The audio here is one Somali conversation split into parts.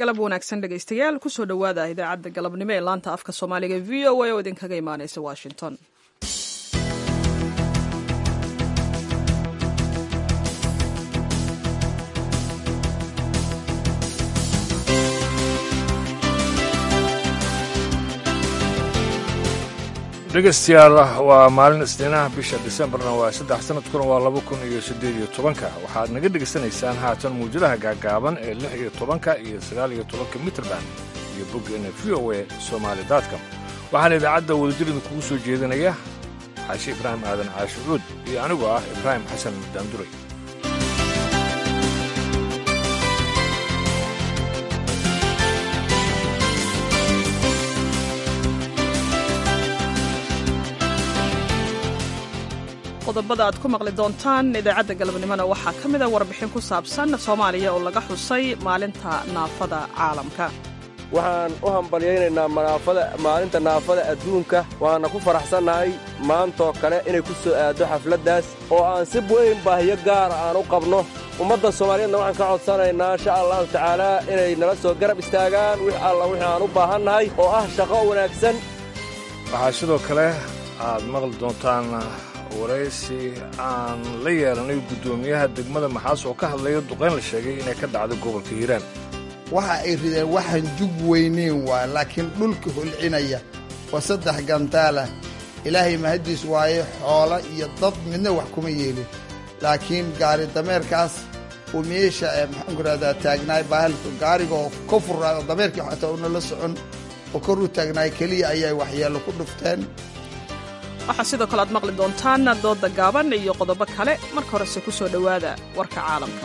galab wanaagsan dhegaystayaal kusoo dhowaada idaacadda galabnimo ee laanta afka soomaaliga v o a oo idinkaga imaanaysa washington dhegaystayaal waa maalin isniinaha bisha disembarna waa saddex sanadkuna waa laba kun iyo siddeed iyo tobanka waxaad naga dhegaysanaysaan haatan muwjadaha gaagaaban ee lix iyo tobanka iyo sagaal iyo tobanka mitrband iyo boggeena v o e somaali daadcom waxaana idaacadda wadajir idinkugu soo jeedinaya xaashi ibraahim aadan caashicuud iyo anigoo ah ibraahim xasan daanduray qodobada aad ku maqli doontaan idaacadda galabnimona waxaa ka mida warbixin ku saabsan soomaaliya oo laga xusay maalinta naafada caalamka waxaan u hambalyaynaynaa manaafada maalinta naafada adduunka waana ku faraxsannahay maantoo kale inay ku soo aaddo xafladdaas oo aan si weyn baahiyo gaara aan u qabno ummadda soomaaliyeedna waxaan ka codsanaynaa insha allahu tacaalaa inay nala soo garab istaagaan wix alla wixii aan u baahannahay oo ah shaqo wanaagsan waxaa sidoo kale aad maqli doontaan waraysi aan la yeelanay guddoomiyaha degmada maxaas oo ka hadlaya duqayn la sheegay inay ka dhacdo gobolka hiiraan waxa ay rideen waxaan jug weyneyn waa laakiin dhulka holcinaya waa saddex gantaalah ilaahay mahaddiis waaye xoolo iyo dad midna wax kuma yeelin laakiin gaari dameerkaas uu meesha ee maxaanku rahdaa taagnaay bahalka gaarigoo ka furraa oo dameerkii xataa una la socon oo kor u taagnaay keliya ayay waxyeello ku dhufteen waxaa sidoo kale aad maqli doontaan dooda gaaban iyo qodobo kale marka horese ku soo dhowaada warka caalamka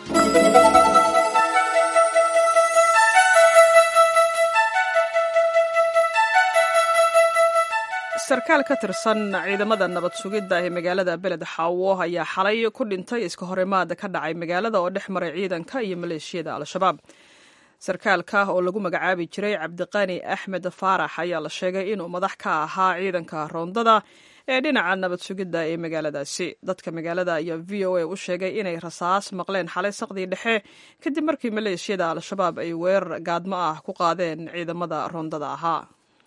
sarkaal ka tirsan ciidamada nabad sugidda ee magaalada beled xaawo ayaa xalay ku dhintay iska horimaada ka dhacay magaalada oo dhex maray ciidanka iyo maleeshiyada al-shabaab sarkaalka oo lagu magacaabi jiray cabdiqani axmed faarax ayaa la sheegay inuu madax ka ahaa ciidanka roondada ee dhinaca nabad sugidda ee magaaladaasi dadka magaalada ayaa v o a u sheegay inay rasaas maqleen xalay saqdii dhexe kadib markii maleeshiyada al-shabaab ay weerar gaadmo ah ku qaadeen ciidamada roondada ahaa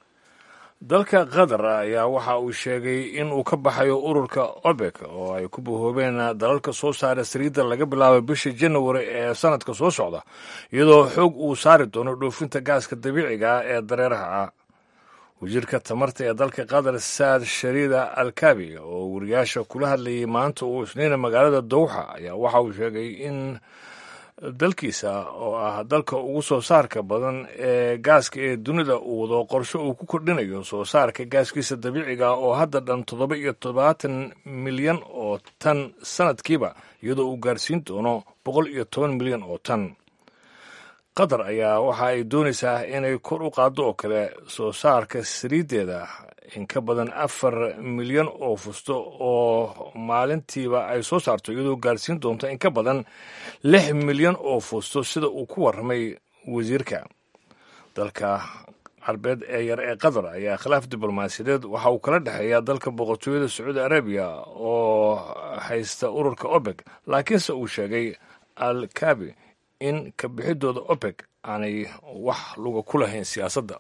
dalka qatar ayaa waxa uu sheegay in uu ka baxayo ururka obek oo ay ku bahoobeen dalalka soo saara saliidda laga bilaabo bisha janawari ee sanadka soo socda iyadoo xoog uu saari doono dhoofinta gaaska dabiiciga ah ee dareeraha ah wasiirka tamarta ee dalka qatar saad shariida alkabi oo wariyaasha kula hadlayay maanta uu isniina magaalada dowxa ayaa waxa uu sheegay in dalkiisa oo ah dalka ugu soo saarka badan ee gaaska ee dunida uu wado qorshe uu ku kordhinayo soo saarka gaaskiisa dabiiciga oo hadda dhan toddoba iyo toddobaatan milyan oo tan sanadkiiba iyadoo uu gaarsiin doono boqol iyo toban milyan oo tan qatar ayaa waxa ay doonaysaa inay kor u qaaddo oo kale soo saarka saliiddeeda in ka badan afar milyan oo fusto oo maalintiiba ay soo saarto iyadoo gaarsiin doonta in ka badan lix milyan oo fusto sida uu ku warramay wasiirka dalka carbeed ee yar ee qatar ayaa khilaaf diblomaasiyadeed waxa uu kala dhexeeya dalka boqortooyada sacuudi arabiya oo haysta ururka obeg laakiinse uu sheegay al kabi in ka bixidooda opec aanay wax luga ku lahayn siyaasadda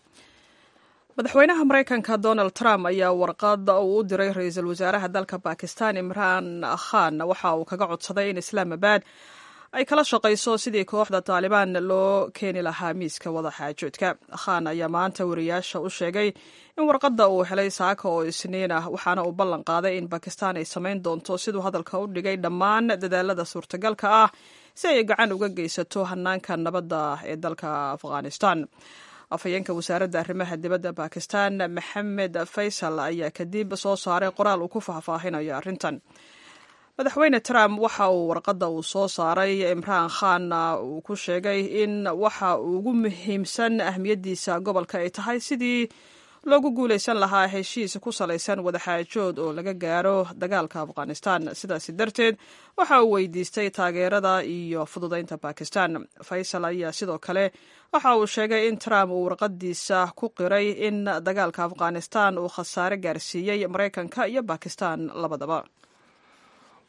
madaxweynaha maraykanka donald trump ayaa warqada uu u diray ra-iisul wasaaraha dalka bakistan imraan khan waxa uu kaga codsaday in islaamabad ay kala shaqayso sidii kooxda taalibaan loo keeni lahaa miiska wadaxaajoodka khan ayaa maanta wariyaasha u sheegay in warqadda uu helay saaka oo isniin ah waxaana uu ballan qaaday in bakistan ay samayn doonto siduu hadalka u dhigay dhammaan dadaalada suurtagalka ah si ay gacan uga geysato hanaanka nabadda ee dalka afghanistan afhayeenka wasaaradda arrimaha dibadda bakistan maxamed faysal ayaa kadib soo saaray qoraal uu ku faahfaahinayo arrintan madaxweyne trump waxa uu warqadda uu soo saaray imraan khan uu ku sheegay in waxa ugu muhiimsan ahmiyaddiisa gobolka ay tahay sidii loogu guulaysan lahaa heshiis ku salaysan wadaxaajood oo laga gaaro dagaalka afghanistan sidaasi darteed waxa uu weydiistay taageerada iyo fududaynta bakistan faysal ayaa sidoo kale waxa uu sheegay in trump uu warqadiisa ku qiray in dagaalka afghanistan uu khasaare gaarsiiyey maraykanka iyo bakistan labadaba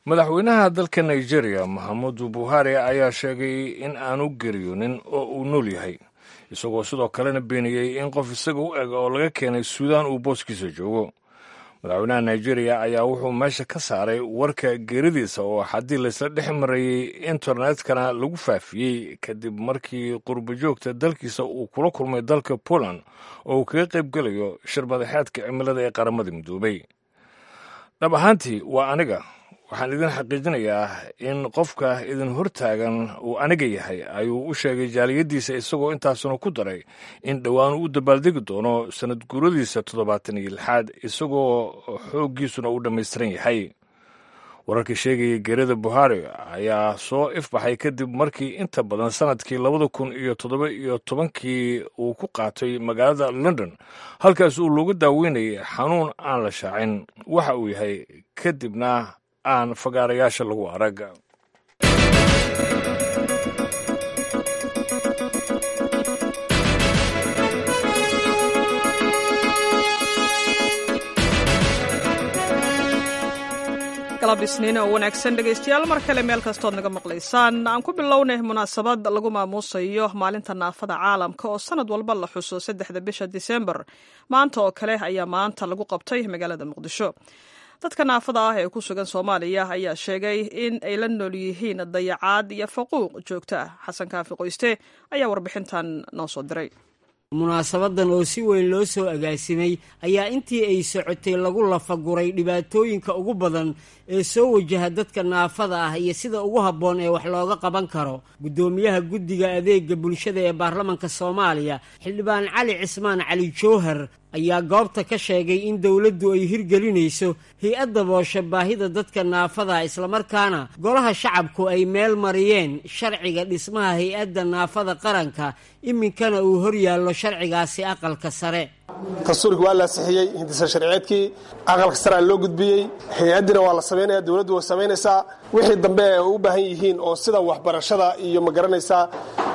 madaxweynaha dalka nigeria maxamudu buhari ayaa sheegay in aanu geriyoonin oo uu nool yahay isagoo sidoo kalena beeniyey in qof isaga u eg oo laga keenay suudaan uu booskiisa joogo madaxweynaha nigeria ayaa wuxuu meesha ka saaray warka geeridiisa oo haddii laysla dhex marayey internetkana lagu faafiyey kadib markii qurbajoogta dalkiisa uu kula kulmay dalka poland oo uu kaga qayb gelayo shir madaxeedka cimilada ee qaramada midoobay dhab ahaantii waa aniga waxaan idin xaqiijinayaa in qofka idin hortaagan uu aniga yahay ayuu u sheegay jaaliyaddiisa isagoo intaasuna ku daray in dhowaan uu u dabaaldegi doono sanad guuradiisa toddobaatan iyo lixaad isagoo xooggiisuna uu dhammaystiran yahay wararka sheegaya geerida buhari ayaa soo ifbaxay kadib markii inta badan sanadkii labada kun iyo toddoba iyo tobankii uu ku qaatay magaalada london halkaas uu looga daaweynayay xanuun aan la shaacin waxa uu yahay kadibna aan fagaarayaasha lagu arag galab isniin oo wanaagsan dhegaystayaal mar kale meel kastood naga maqlaysaan aan ku bilownay munaasabad lagu maamuusayo maalinta naafada caalamka oo sanad walba la xuso saddexda bisha disembar maanta oo kale ayaa maanta lagu qabtay magaalada muqdisho dadka naafada ah ee ku sugan soomaaliya ayaa sheegay in ay la nool yihiin dayacaad iyo faquuq joogto ah xasan kaafi qoyste ayaa warbixintan noo soo diray munaasabadan oo si weyn loo soo agaasimay ayaa intii ay socotay lagu lafaguray dhibaatooyinka ugu badan ee soo wajaha dadka naafada ah iyo sida ugu habboon ee wax looga qaban karo guddoomiyaha guddiga adeega bulshada ee baarlamanka soomaaliya xildhibaan cali cismaan cali jowhar ayaa goobta ka sheegay in dowladdu ay hirgelinayso hay-adda booshe baahida dadka naafada islamarkaana golaha shacabku ay meel mariyeen sharciga dhismaha hay-adda naafada qaranka iminkana uu hor yaallo sharcigaasi aqalka sare dastuurkii waa la ansixiyey hindisa sharciyeedkii aqalka sare loo gudbiyey hay-addina waa la samaynaya dowladdu way samaynaysaa wixii dambe ay u baahan yihiin oo sida waxbarashada iyo ma garanaysaa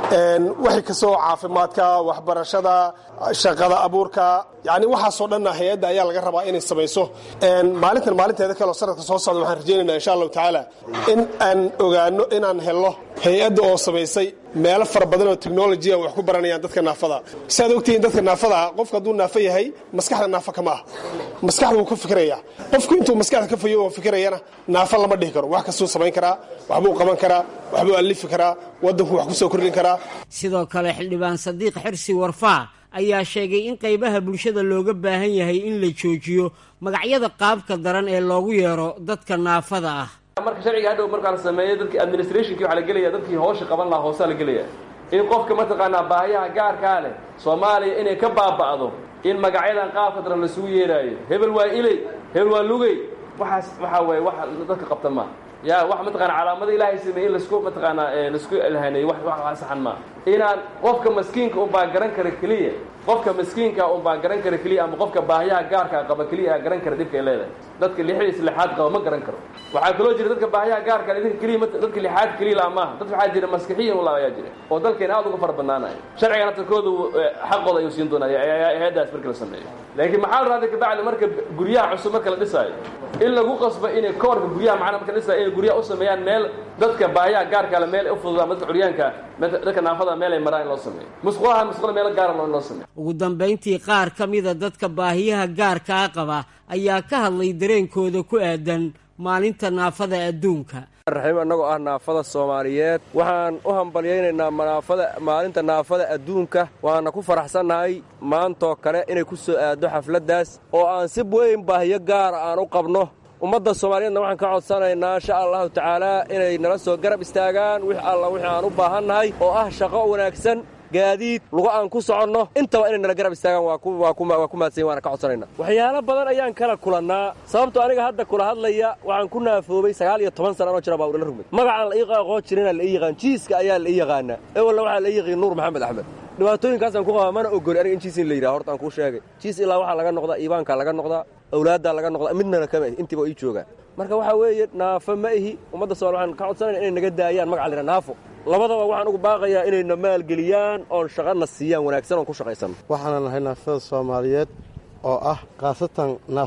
wixii kastoo caafimaadka waxbarashada shaqada abuurka yani waxaasoo dhanna hay-adda ayaa laga rabaa inay samayso maalintan maalinteeda kaleo sanadka soo socda waxaan rajaynayna insha allahu tacaala in aan ogaano inaan helno hay-adda oo samaysay meelo fara badan oo technolojiya wax ku baranayaan dadka naafada si aad ogtihiin dadka naafada qofka hadduu naafo yahay maskaxda naafo kama ah maskaxda wuu ka fikiraya qofku intuu maskaxda ka fayo oo fikirayana naafo lama dhihi karo wax kastuu samayn karaa waxbuu qaban karaa waxbuu alifi karaa waddanku wax ku soo kordhin karaa sidoo kale xildhibaan sadiiq xirsi warfaa ayaa sheegay in qaybaha bulshada looga baahan yahay in la joojiyo magacyada qaabka daran ee loogu yeero dadka naafada ah marka sharciga hadhow markaa la sameeyo dadkii administrationkii waxaa la gelaya dadkii hawsha qaban lahaa hoosaa la gelaya in qofka mataqaanaa baahiyaha gaarkaa leh soomaaliya inay ka baaba'do in magacyadan qaabka daran lasugu yeeraayo hebel waa iley hebel waa lugey waxaas waxaa waye wax dadka qabta maa ya wax mataqana calaamada ilaahay sameeyey in lasku mataqaanaa laisku elhaneey wax wax saxan maa inaan qofka maskiinka unbaa garan kara keliya qofka maskiinka unbaa garan kara keliya ama qofka baahiyaha gaarkaa qaba keliya aa garan kara dhibkay leedahay dadka lixdiis lixaad qaba ma garan karo waxaa kaloo jira dadka baahiyaha gaarka idinka keliya dadka lixaad keliya la maaha dad waxaa jira maskixiyan ula ayaa jira oo dalkeena aad uga fara badnaanaya sharcigan tarkoodu xaqooda ayuu siin doonaa hay-addaas marka la sameeyo laakiin maxaa la raada kabacdi marka guryaha cusub marka la dhisaayo in lagu qasbo inay koorka guryaha macnaa marka la dhisaayo inay guryaha u sameeyaan meel dadka baahiyaha gaarka le meel u fududaan dadka curyaanka dadka naafada meel ay maraan in loo sameeyo musqulaha musqula meelo gaara in loo sameeyo ugu dambayntii qaar ka mida dadka baahiyaha gaarkaa qaba ayaa ka hadlay dareenkooda ku aadan maalinta naafada adduunka raxiim annagoo ah naafada soomaaliyeed waxaan u hambalyaynaynaa manaafada maalinta naafada adduunka waana ku faraxsannahay maantoo kale inay ku soo aaddo xafladdaas oo aan si weyn baahiyo gaara aan u qabno ummadda soomaaliyeedna waxaan ka codsanaynaa insha allahu tacaalaa inay nala soo garab istaagaan wix alla wixii aan u baahannahay oo ah shaqo wanaagsan gaadiid lugo aan ku soconno intaba inay nala garab istaagaan waa ku mahadsanyin waana ka codsanayna waxyaalo badan ayaan kala kulannaa sababtoo aniga hadda kula hadlaya waxaan ku naafoobay sagaal iyo toban sana anoo jira baa udhala rugmay magacaan la ii aqoon jirinaa la ii yaqaan jiiska ayaa la ii yaqaanaa ewalna waxaa la ii yaqiin nuur maxamed axmed dhibaatooyinkaasaan ku qabaa mana ogoli aniga in jiis in la yidhaha horta aan kuu sheegay jiis ilaa waxaa laga noqdaa iibaankaa laga noqdaa awlaaddaa laga noqdaa midnana kama ihi intiiba ii joogaan marka waxaa weeye naafo ma ihi ummadda somal waxaan ka codsanayna inay naga daayaan magaca la yidhaha naafo labadaba waxaan ugu baaqayaa inayna maalgeliyaan oon shaqana siiyaan wanaagsan oon ku shaqaysanno waxaana nahay naafada soomaaliyeed oo ah khaasatan naafo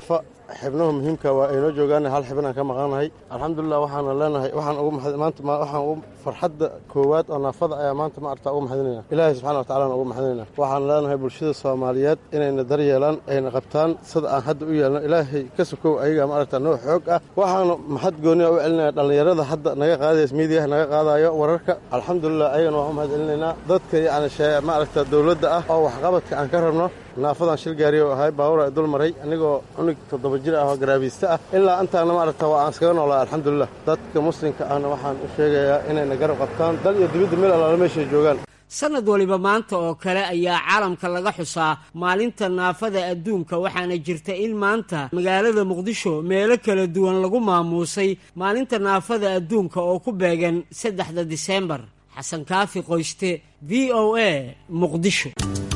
xibnaha muhiimka waa aynoo joogaan hal xibnaan ka maqanahay alxamdulilah waxaana leenahay waxaan ugu maanta waxaan ugu farxadda koowaad oo naafada ayaa maanta ma arta ugu maxadinayna ilaahay subxana wa tacalana ugu maxadinayna waxaan leenahay bulshada soomaaliyeed inayna daryeelaan ayna qabtaan sida aan hadda u yeelno ilaahay ka sokow ayaga ma aragta noo xoog ah waxaanu maxad gooniya u celinaya dhallinyarada hadda naga qaadaysa miidiyaha naga qaadayo wararka alxamdulilah ayagana waxu mahad celinaynaa dadka yacni ma aragta dowladda ah oo waxqabadka aan ka rabno naafadan shil gaariyo ahay baawura dul maray anigoo cunug toddoba jir ah oo garaabiista ah ilaa intaana ma aragta waa aan iskaga noolaa alxamdulilah dadka muslimka ahna waxaan u sheegayaa inayna garab qabtaan dal iyo dibadda meel allaala meeshay joogaan sanad waliba maanta oo kale ayaa caalamka laga xusaa maalinta naafada adduunka waxaana jirta in maanta magaalada muqdisho meelo kala duwan lagu maamuusay maalinta naafada adduunka oo ku beegan saddexda diseembar xasan kaafi qoyste v o a muqdisho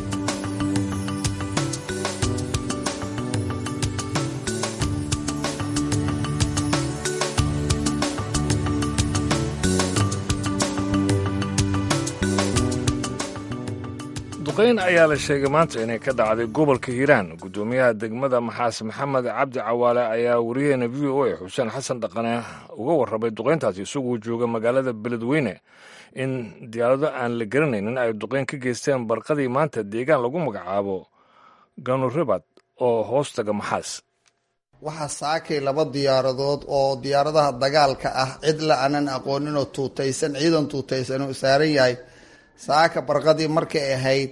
duqayn ayaa la sheegay maanta inay ka dhacday gobolka hiiraan guddoomiyaha degmada maxaas maxamed cabdi cawaale ayaa wariyaheena v o a xuseen xasan dhaqane uga warramay duqayntaasi isagoo jooga magaalada beledweyne in diyaarado aan la garanaynin ay duqayn ka geysteen barqadii maanta deegaan lagu magacaabo ganuribad oo hoostaga maxaas waxaa saakay laba diyaaradood oo diyaaradaha dagaalka ah cid la aanan aqooninoo tuutaysan ciidan tuutaysan oo saaran yahay saaka barqadii markay ahayd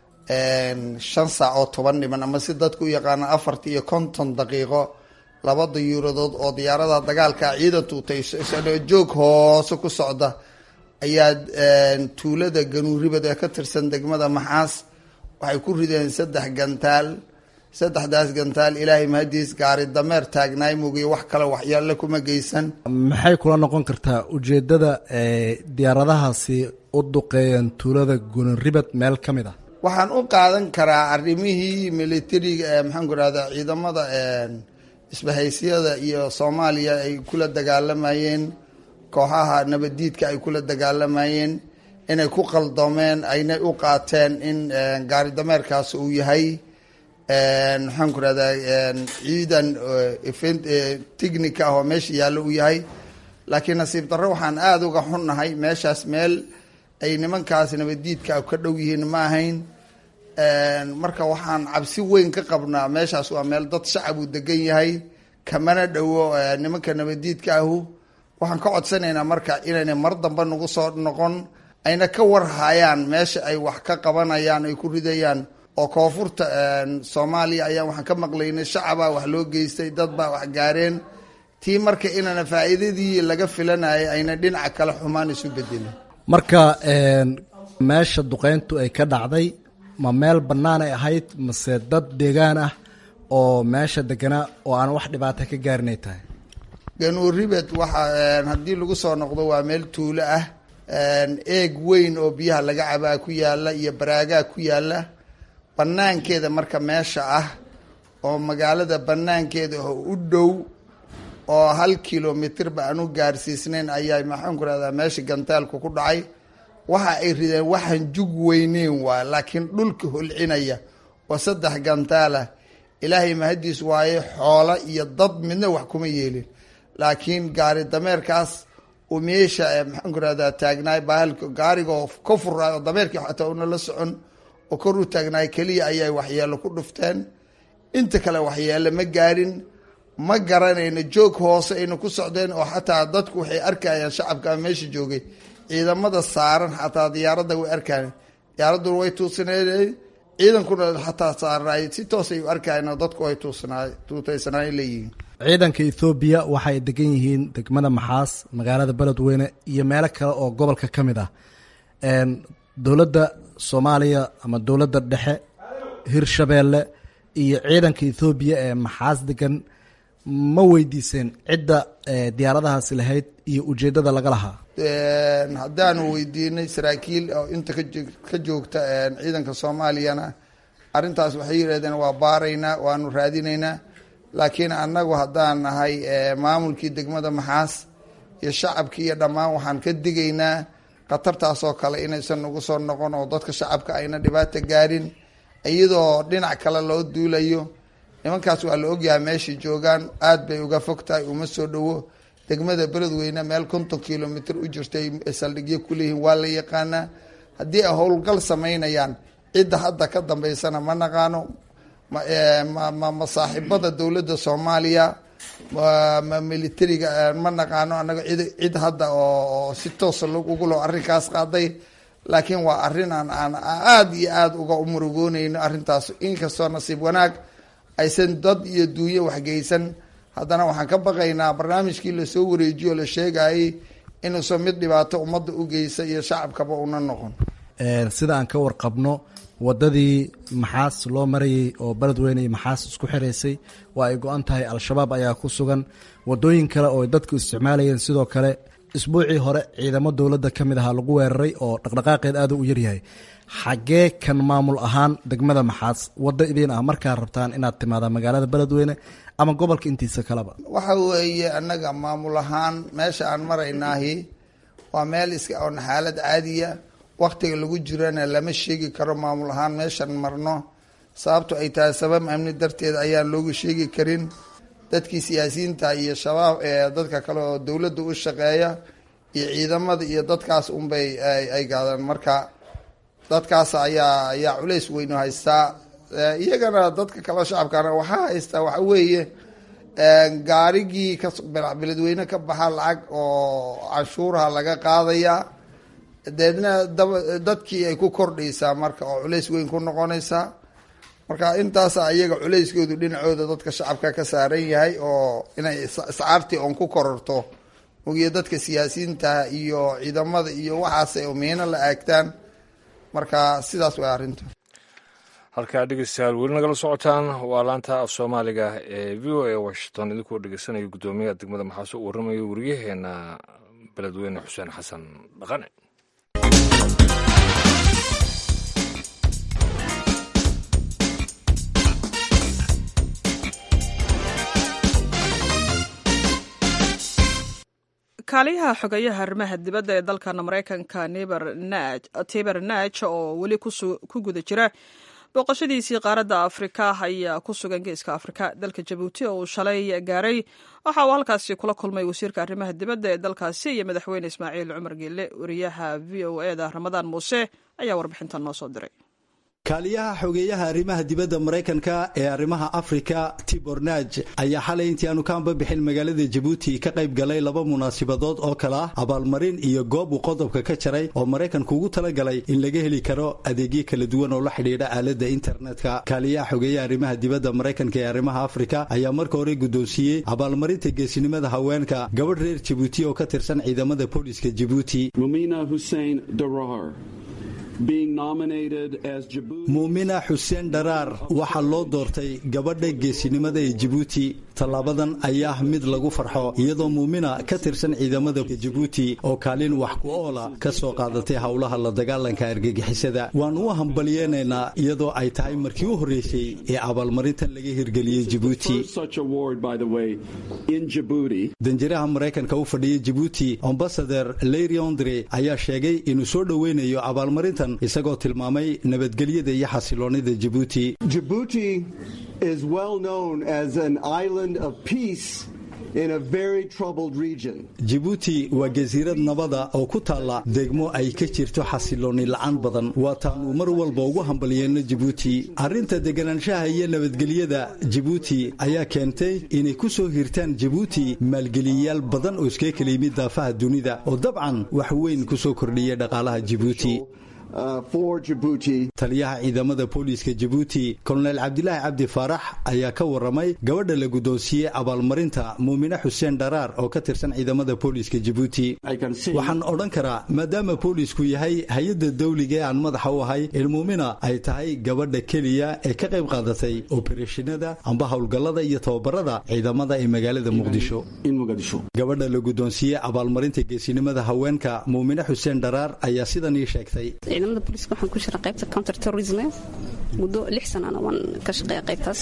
shan saac oo toban dhiman ama si dadku u yaqaana afartii iyo konton daqiiqo laba diyuuradood oo diyaaradaha dagaalka ciidan tuutaysan oo joog hoose ku socda ayaa tuulada ganuuribad ee ka tirsan degmada maxaas waxay ku rideen saddex gantaal saddexdaas gantaal ilaahay mahadiis gaari dameer taagnaay mugiy wax kale waxyaale kuma geysan maxay kula noqon kartaa ujeeddada diyaaradahaasi u duqeeyeen tuulada gunuribad meel ka mid ah waxaan u qaadan karaa arrimihii militariga ee maxaanku rahda ciidamada isbahaysyada iyo soomaaliya ay kula dagaalamayeen kooxaha nabaddiidka ay kula dagaalamayeen inay ku qaldoomeen aynay u qaateen in gaari dameerkaas uu yahay maxaan ku rahdaa ciidan technica ah oo meesha yaallo uu yahay laakiin nasiib darro waxaan aada uga xunnahay meeshaas meel ay nimankaas nabaddiidka ka dhow yihiin ma ahayn marka waxaan cabsi weyn ka qabnaa meeshaas waa meel dad shacab uu degan yahay kamana dhowo nimanka nabaddiidka ahu waxaan ka codsanaynaa marka inayna mar dambe nagu soo noqon ayna ka warhayaan meesha ay wax ka qabanayaan ay ku ridayaan oo koonfurta soomaaliya ayaan waxaan ka maqlaynay shacabaa wax loo geystay dad baa wax gaareen tii marka inana faa'iidadii laga filanayay ayna dhinaca kale xumaan isu bedelin marka meesha duqeyntu ay ka dhacday ma meel bannaan ay ahayd mase dad deegaan ah oo meesha deganaa oo aan wax dhibaato ka gaarinay tahay ganuuribed waxa haddii lagu soo noqdo waa meel tuulo ah eeg weyn oo biyaha laga cabaa ku yaala iyo baraagaa ku yaala banaankeeda marka meesha ah oo magaalada banaankeeda oo u dhow oo hal kilomitirba aan u gaarsiisnayn ayaa maxaanku rahdaa meesha gantaalku ku dhacay waxa ay rideen waxaan jug weyneyn waa laakiin dhulka holcinaya oo saddex gantaalah ilaahay mahadiis waaye xoolo iyo dad midna wax kuma yeelin laakiin gaari dameerkaas uu meesha maxaanku rahdaa taagnaay bahalka gaarigoo ka furaay oo dameerkii xataa una la socon oo kor u taagnaay keliya ayay waxyeelo ku dhufteen inta kale waxyeelo ma gaarin ma garanayno joog hoose ayna ku socdeen oo xataa dadku waxay arkayaan shacabka meesha joogay ciidamada saaran xataa diyaaradda way arkayan diyaaraduna way tuusaneen ciidankuna xataa saarnaay si toos ay u arkayan oo dadku ay tuutaysanaay leeyihiin ciidanka ethoobiya waxay degan yihiin degmada maxaas magaalada beledweyne iyo meelo kale oo gobolka ka mid ah dowladda soomaaliya ama dowladda dhexe hirshabeelle iyo ciidanka ethoobiya ee maxaas degan ma weydiiseen cidda diyaaradahaasi lahayd iyo ujeeddada laga lahaa haddaanu weydiinay saraakiil oo inta ka joogta ciidanka soomaaliyana arrintaas waxay yidhahdeen waa baaraynaa waanu raadinaynaa laakiin annagu haddaan nahay maamulkii degmada maxaas iyo shacabkii iyo dhammaan waxaan ka digaynaa khatartaasoo kale inaysan nagu soo noqon oo dadka shacabka ayna dhibaata gaarin iyadoo dhinac kale loo duulayo nimankaas waa la ogyahay meeshay joogaan aad bay uga fog tahay uma soo dhowo degmada beledweyne meel konton kilomitr u jirtay saldhigyo kuleeyihiin waa la yaqaanaa haddii ay howlgal samaynayaan cidda hadda ka dambeysana ma naqaano ma saaxiibada dowladda soomaaliya ma militariga ma naqaano anaga cid cid hadda oo si toosa ugulo arrinkaas qaaday laakiin waa arrin aan aan aada iyo aada uga murugooneyno arrintaas inkastoo nasiib wanaag aysan dad iyo duunyo waxgeysan haddana waxaan ka baqaynaa barnaamijkii lasoo wareejiyo la sheegayay inuusan mid dhibaato ummadda u geysa iyo shacabkaba una noqon sida aan ka warqabno wadadii maxaas loo marayay oo beledweyne iyo maxaas isku xiraysay waa ay go-an tahay al-shabaab ayaa ku sugan wadooyin kale oo dadku isticmaalayeen sidoo kale isbuucii hore ciidamo dowladda ka mid ahaa lagu weeraray oo dhaqdhaqaaqeed aada u yaryahay xaggee kan maamul ahaan degmada maxaas waddo idiin ah markaa rabtaan inaad timaadaan magaalada beledweyne ama gobolka intiisa kaleba waxa weeye annaga maamul ahaan meesha aan maraynaahi waa meel iska oon xaalad caadiya waktiga lagu jirana lama sheegi karo maamul ahaan meeshan marno sababto ay tahay sabab amni darteed ayaan loogu sheegi karin dadkii siyaasiyiinta iyo shabaab ee dadka kale oo dowladda u shaqeeya iyo ciidamada iyo dadkaas unbay ay gaadaan marka dadkaas ayaa ayaa culays weynu haystaa iyagana dadka kale shacabkana waxaa haystaa waxa weeye gaarigii ka beledweyne ka baxa lacag oo canshuuraha laga qaadaya deedna dadkii ay ku kordhaysaa marka oo culays weyn ku noqonaysaa marka intaasa iyaga culayskoodu dhinacooda dadka shacabka ka saaran yahay oo inay iscaartii oon ku kororto ogiyo dadka siyaasiyiinta iyo ciidamada iyo waxaasay miino la aagtaan marka sidaas way arrintu halkaa dhegeystayaal weli nagala socotaan waa laanta af soomaaliga ee v o a washington idinkoo dhegeysanaya guddoomiyaha degmada maxaase u warramaya wariyaheena beledweyne xuseen xasan dhaqane kaaliyaha xogeyaha arrimaha dibadda ee dalkan maraykanka tiber naj oo weli ku guda jira booqashadiisii qaaradda afrika ayaa ku sugan geeska afrika dalka jabuuti oo uu shalay gaaray waxa uu halkaasi kula kulmay wasiirka arrimaha dibadda ee dalkaasi iyo madaxweyne ismaaciil cumar geelle wariyaha v o e da ramadaan muuse ayaa warbixintan noo soo diray kaaliyaha xogeeyaha arrimaha dibadda maraykanka ee arrimaha afrika tibornaj ayaa xalay intii aanu ka anbabixin magaalada jabuuti ka qayb galay laba munaasibadood oo kale ah abaalmarin iyo goob uu qodobka ka jaray oo maraykanku ugu talagalay in laga heli karo adeegyo kala duwan oo la xidhiidha aaladda internetka kaaliyaha xogeeyaha arrimaha dibadda maraykanka ee arrimaha afrika ayaa marka hore guddoonsiiyey abaalmarinta geesinimada haweenka gabadh reer jabuuti oo ka tirsan ciidamada booliska jabuuti muumina xuseen dharaar waxaa loo doortay gabadha geesinimada ee jabuuti tallaabadan ayaa ah mid lagu farxo iyadoo muumina ka tirsan ciidamada jabuuti oo kaalin wax ku oola ka soo qaadatay howlaha la dagaalanka argagixisada waannu u hambalyeenaynaa iyadoo ay tahay markii u horreysay ee abaalmarintan laga hirgeliyey jabuuti danjiraha maraykanka u fadhiya jabuuti ambasader leiriondre ayaa sheegay inuu soo dhoweynayo abaalmarintan isagoo tilmaamay nabadgelyada iyo xasiloonida jabuuti Djibouti is well known as an island of peace in a very troubled region. jabuuti waa jasiirad nabada oo ku taalla degmo ay ka jirto xasilooni la'aan badan waa taannu mar walba ugu hambalyeeno jabuuti arrinta deganaanshaha iyo nabadgelyada jabuuti ayaa keentay inay ku soo hirtaan jabuuti maalgeliyayaal badan oo iskaga kala yimid daafaha dunida oo dabcan wax weyn ku soo kordhiyay dhaqaalaha jabuuti taliyaha ciidamada booliiska jabuuti kolonel cabdilaahi cabdi faarax ayaa ka waramay gabadha la guddoonsiiyey abaalmarinta muumine xuseen dharaar oo ka tirsan ciidamada booliiska jabuuti waxaan odhan karaa maadaama boolisku yahay hay-adda dawliga ee aan madaxa u ahay in muumina ay tahay gabadha keliya ee ka qayb qaadatay obereshinada amba howlgallada iyo tababarada ciidamada ee magaalada muqdisho gabadha la guddoonsiiyey abaalmarinta geesinimada haweenka muumine xuseen dharaar ayaa sidan ii sheegtay ciidamada booliiska waxaan ku jira qaybta counter terrorism muddo lix sanana waan ka shaqeeya qaybtaas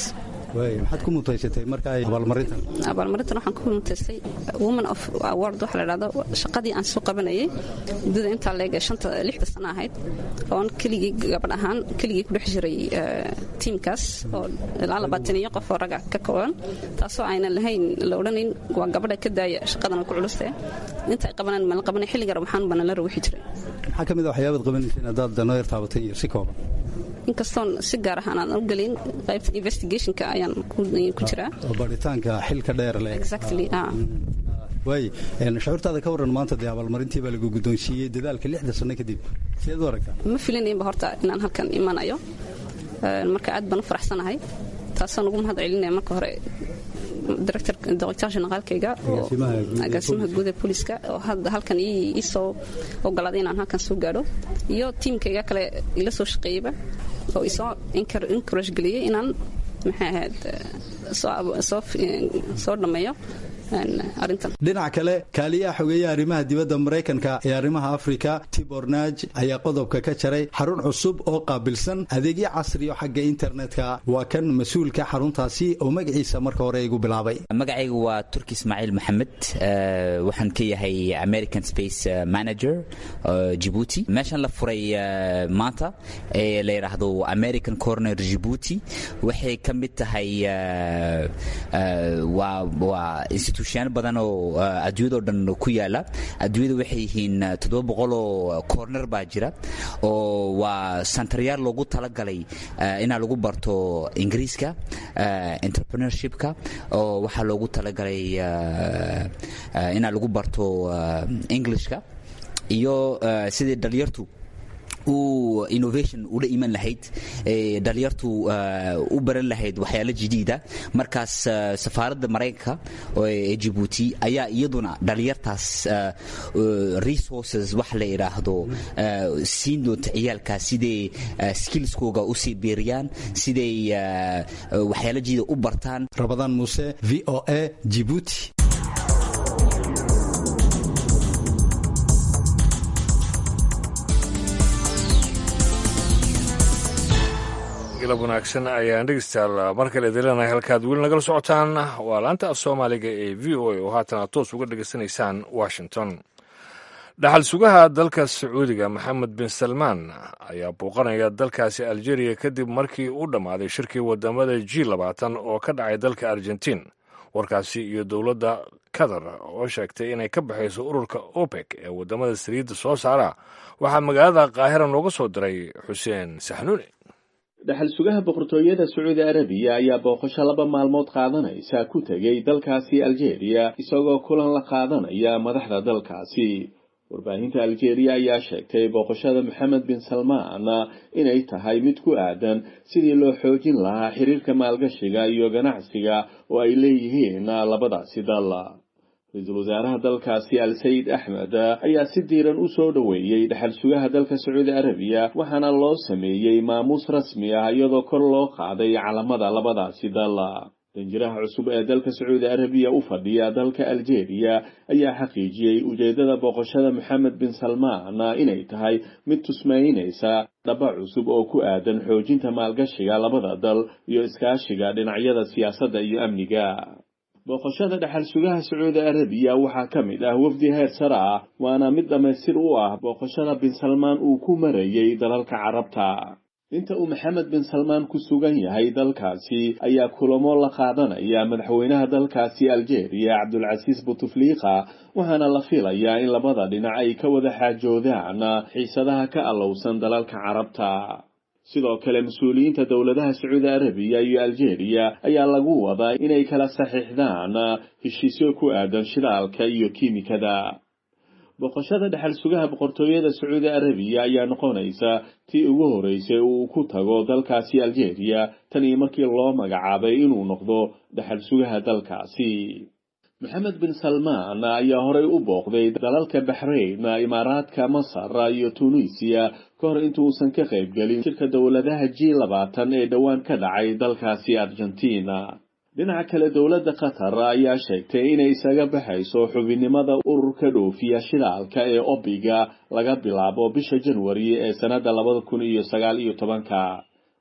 maxaad ku mutaysatay marka ay abaalmarintan abaalmarintan waxaan ku mutaystay woman of award waxa la dhahdo shaqadii aan soo qabanayay muddada intaa leega shanta lixda sano ahayd oon keligii gabadh ahaan keligii ku dhex jiray tiimkaas oo ilaa labaatan iyo qof oo raga ka kooban taasoo aynan lahayn la odhanayn waa gabadha ka daaya shaqadan ku culuste inta ay qabanaan ma la qabanay xilliga rabxaan bana la rawixi jiray maxaa ka mid a waxyaabaad qabanaysa haddaad noo yar taabatay iyo si kooban inkastoon si gaar ahaan aan u gelin qaybta investigationka ayaan ku jiraa oo baaritaanka xilka dheer leh exactly ah waay shucuurtaada ka warran maanta dee abaalmarintii baa lagu guddoonsiiyey dadaalka lixda sano kadib sideed u aragtaa ma filinaynba horta inaan halkan imanayo marka aad baan u faraxsanahay taasoo nagu mahad celinaya marka hore director generaalkayga agaasimaha guud ee booliska oo hadda halkan ii soo ogolaaday inaan halkan soo gaadho iyo tiimkayga kale ila soo shaqeeyeyba oo isoo encourage geliyey inaan maxay ahayd soo dhammeeyo dhinaca kale kaaliyaha xogeeyaha arrimaha dibadda maraykanka ee arrimaha afrika tibor naaj ayaa qodobka ka jaray xarun cusub oo qaabilsan adeegyo casriyo xagga internetka waa kan mas-uulka xaruntaasi oo magaciisa marka hore igu bilaabay magacaygu waa turki ismaaciil maxamed waxaan ka yahay american space manager jibuuti meeshan la furay maanta ee la yidhaahdo american corner jibuuti waxay ka mid tahay waa institutionyaal badan oo adduunyadao dhan ku yaala adduunyada waxay yihiin toddoba boqol oo corner baa jira oo waa santaryaal loogu talagalay inaa lagu barto ingiriiska entrepreneurshipka oo waxaa loogu talagalay inaa lagu barto englishka iyo sidii dhalinyartu u innovation ula iman lahayd dhalinyartu u baran lahayd waxyaalo jadiida markaas safaaradda maraykanka ee jibuuti ayaa iyaduna dhalinyartaas resources wax la idhaahdo siin doonta ciyaalkaas siday skillskooga usii biiriyaan siday waxyaalo jadiida u bartaan rabadaan muuse v o a jibuuti galab wanaagsan ayaan dhegeystayaal mar kale idinleenahay halkaad weli nagala socotaan waa laanta af soomaaliga ee v o a oo haatan aad toos uga dhegeysanaysaan washington dhaxal sugaha dalka sacuudiga maxamed bin salmaan ayaa booqanaya dalkaasi aljeria kadib markii u dhammaaday shirkii wadamada g labaatan oo ka dhacay dalka argentiin warkaasi iyo dowladda qatar oo sheegtay inay ka baxayso ururka opec ee wadamada saliidda soo saara waxaa magaalada qaahira nooga soo diray xuseen saxnuuni dhaxal sugaha boqortooyada sacuudi arabiya ayaa booqasho laba maalmood qaadanaysa ku tegey dalkaasi aljeeriya isagoo kulan la qaadanaya madaxda dalkaasi warbaahinta aljeeriya ayaa sheegtay booqashada maxamed bin salmaan inay tahay mid ku aadan sidii loo xoojin lahaa xiriirka maalgashiga iyo ganacsiga oo ay leeyihiin labadaasi dal ra-iisul wasaaraha dalkaasi al sayid axmed ayaa si diiran u soo dhoweeyey dhaxal sugaha dalka sacuudi arabiya waxaana loo sameeyey maamuus rasmi ah iyadoo kor loo qaaday calamada labadaasi dal danjiraha cusub ee dalka sacuudi arabiya u fadhiya dalka aljeeriya ayaa xaqiijiyey ujeeddada booqashada maxamed bin salmaan inay tahay mid tusmaynaysa dhaba cusub oo ku aadan xoojinta maalgashiga labada dal iyo iskaashiga dhinacyada siyaasadda iyo amniga booqashada dhaxal sugaha sacuudi arabiya waxaa ka mid ah wafdi heer sare ah waana mid dhammaystir u ah booqashada bin salmaan uu ku marayey dalalka carabta inta uu maxamed bin salmaan ku sugan yahay dalkaasi ayaa kulamo la qaadanaya madaxweynaha dalkaasi aljeeriya cabdulcasiis butufliika waxaana la filayaa in labada dhinac ay ka wada xaajoodaan xiisadaha ka allowsan dalalka carabta sidoo kale mas-uuliyiinta dowladaha sacuudi arabiya iyo aljeeriya ayaa lagu wadaa inay kala saxiixdaan heshiisyo ku aadan shidaalka iyo kiimikada boqoshada dhexal sugaha boqortooyada sacuudi arabiya ayaa noqonaysa tii ugu horeysay uu ku tago dalkaasi aljeeriya tan iyo markii loo magacaabay inuu noqdo dhexal sugaha dalkaasi maxamed bin salmaan ayaa horey u booqday dalalka baxrayn imaaraadka masar iyo tunisiya ka hor intuusan ka qaybgelin shirka dowladaha g labaatan ee dhowaan ka dhacay dalkaasi argentina dhinaca kale dowladda qatar ayaa sheegtay inay isaga baxayso xubinnimada ururka dhoofiya shidaalka ee obiga laga bilaabo bisha janwari ee sannadda labada kun iyo sagaal iyo tobanka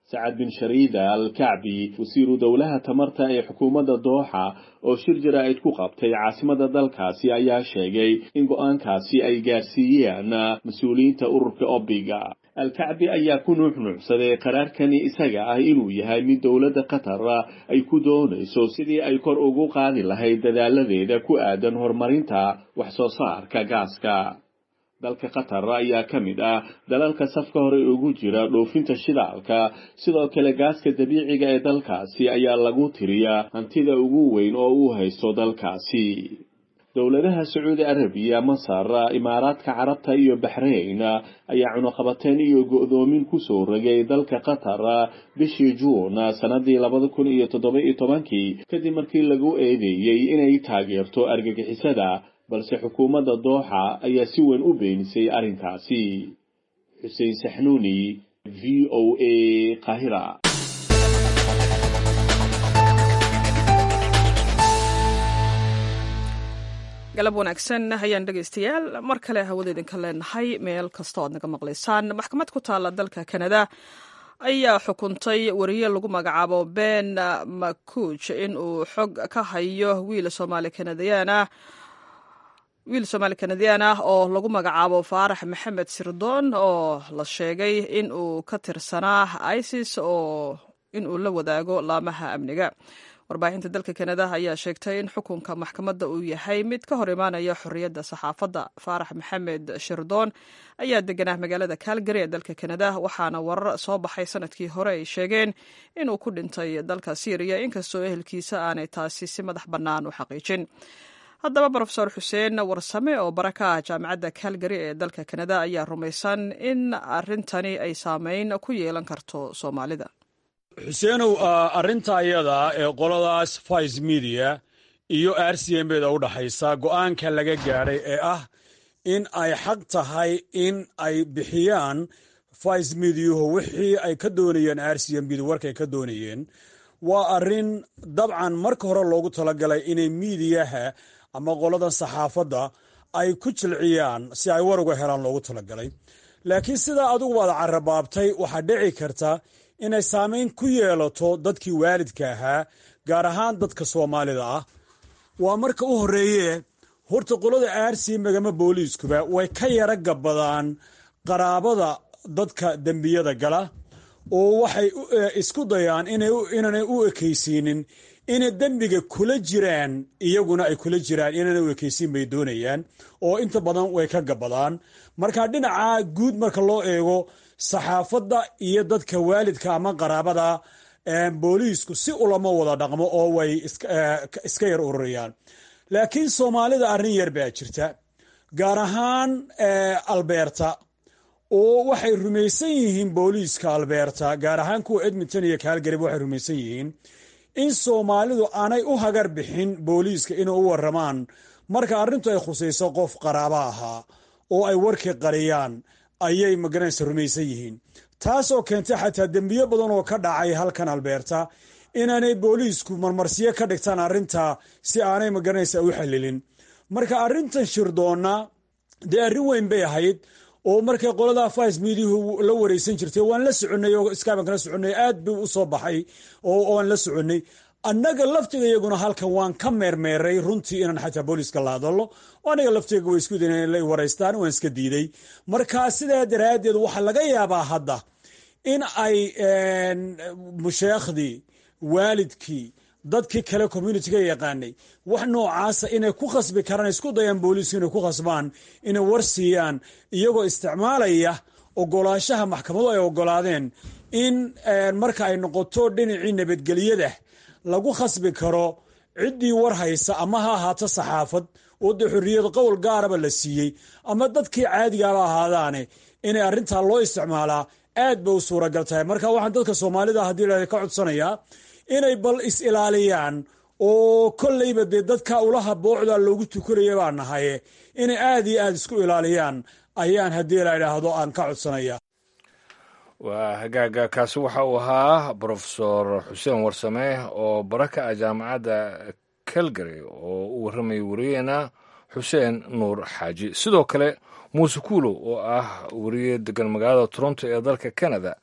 sacad bin shariida al kacbi wasiiru dowlaha tamarta ee xukuumadda dooxa oo shir jaraa'id ku qabtay caasimada dalkaasi ayaa sheegay in go'aankaasi ay gaarsiiyeen mas-uuliyiinta ururka obiga alkacbi ayaa ku nuuxnuucsaday qaraarkani isaga ah inuu yahay mid dowladda qatar ay ku doonayso sidii ay kor ugu qaadi lahayd dadaaladeeda ku aadan horumarinta wax soo saarka gaaska dalka qatar ayaa ka mid ah dalalka safka hore ugu jira dhoofinta shidaalka sidoo kale gaaska dabiiciga ee dalkaasi ayaa lagu tiriyaa hantida ugu weyn oo uu haysto dalkaasi dowladaha sacuudi arabiya masar imaaraadka carabta iyo baxrayn ayaa cunuqabateen iyo go'doomin kusoo rogay dalka qatar bishii juun sanadii labada kun iyo toddoba iyo tobankii kadib markii lagu eedeeyey inay taageerto argagixisada balse xukuumadda dooxa ayaa si weyn u beenisay arrinkaasi xuseen saxnuuni v o a qaahira galab wanaagsan hayaan dhegaystayaal mar kale hawada idinka leenahay meel kasta oad naga maqlaysaan maxkamad ku taala dalka kanada ayaa xukuntay wariye lagu magacaabo ben makuj in uu xog ka hayo wiil soomaali kanadiyaan ah wiil soomaali kanadiyaan ah oo lagu magacaabo faarax maxamed sirdoon oo la sheegay in uu ka tirsanaa isis oo in uu la wadaago laamaha amniga warbaahinta dalka kanada ayaa sheegtay in xukunka maxkamadda uu yahay mid ka hor imaanaya xorriyadda saxaafadda faarax maxamed shirdoon ayaa deganaa magaalada calgary ee dalka kanada waxaana warar soo baxay sanadkii hore ay sheegeen inuu ku dhintay dalka syriya inkastoo ehelkiisa aanay taasi si madax bannaan u xaqiijin haddaba brofesor xuseen warsame oo bara ka ah jaamacadda calgary ee dalka kanada ayaa rumaysan in arrintani ay saameyn ku yeelan karto soomaalida xuseenow arrinta ayada ee qoladaas vice media iyo r c m bda u dhaxaysa go'aanka laga gaadhay ee ah in ay xaq tahay in ay bixiyaan vice mediahu wixii ay ka doonayeen r c m bdu warkay ka doonayeen waa arrin dabcan marka hore loogu talagalay inay miidiyaha ama qoladan saxaafadda ay ku jilciyaan si ay war uga helaan loogu talagalay laakiin sidaa adugu waad carabaabtay waxaa dhici karta inay saamayn ku yeelato dadkii waalidka ahaa gaar ahaan dadka soomaalida ah waa marka u horreeye horta qolada aarsi magama booliiskuba way ka yara gabbadaan qaraabada dadka dembiyada gala oo waxay isku dayaan inaanay u ekaysiinin inay dembiga kula jiraan iyaguna ay kula jiraan inaanay u ekaysiin bay doonayaan oo inta badan way ka gabbadaan marka dhinaca guud marka loo eego saxaafadda iyo dadka waalidka ama qaraabada booliisku si ulama wada dhaqmo oo way iska yar ururayaan laakiin soomaalida arrin yar baa jirta gaar ahaan albeerta oo waxay rumaysan yihiin booliiska albeerta gaar ahaan kuwa edmonton iyo kaalgarib waxay rumaysan yihiin in soomaalidu aanay u hagar bixin booliiska inay u waramaan marka arrintu ay khusayso qof qaraabo ahaa oo ay warkii qariyaan ayay magaranaysa rumaysan yihiin taasoo keentay xataa dembiyo badan oo ka dhacay halkan albeerta inaanay booliisku marmarsiyo ka dhigtaan arrinta si aanay magaranaysa u xallilin marka arrintan shirdoonna dee arrin weyn bay ahayd oo markay qolada vice mediahu la wareysan jirtay waan la soconnay oo skyban kala soconnay aad buu u soo baxay oo aan la soconnay annaga laftiga iyaguna halkan waan ka meermeeray runtii inaan xataa booliiska la hadallo oo aniga laftiga way isku dayn la waraystaan waan iska diiday marka sidaa daraaddeed waxaa laga yaabaa hadda in ay musheekhdii waalidkii dadkii kale communitiga yaqaanay wax noocaasa inay ku khasbi karaan isku dayaan booliisku inay ku khasbaan inay war siiyaan iyagoo isticmaalaya ogolaanshaha maxkamadu ay ogolaadeen in marka ay noqoto dhinacii nabadgelyada lagu khasbi karo ciddii war haysa ama ha ahaato saxaafad oo dee xorriyad qowl gaaraba la siiyey ama dadkii caadigaaba ahaadaane inay arrintaa loo isticmaalaa aad bay u suuragal tahay marka waxaan dadka soomaalida haddii la ka codsanayaa inay bal is-ilaaliyaan oo kolleyba dee dadka ulaha boocda loogu tukanaya baa nahaye inay aad iyo aad isku ilaaliyaan ayaan haddii la idhaahdo aan ka codsanaya waa hagaaga kaasi waxa uu ahaa brofesor xuseen warsame oo baraka ah jaamacadda calgary oo u warramayay wariyeena xuseen nuur xaaji sidoo kale muuse kuulow oo ah wariye degan magaalada toronto ee dalka canada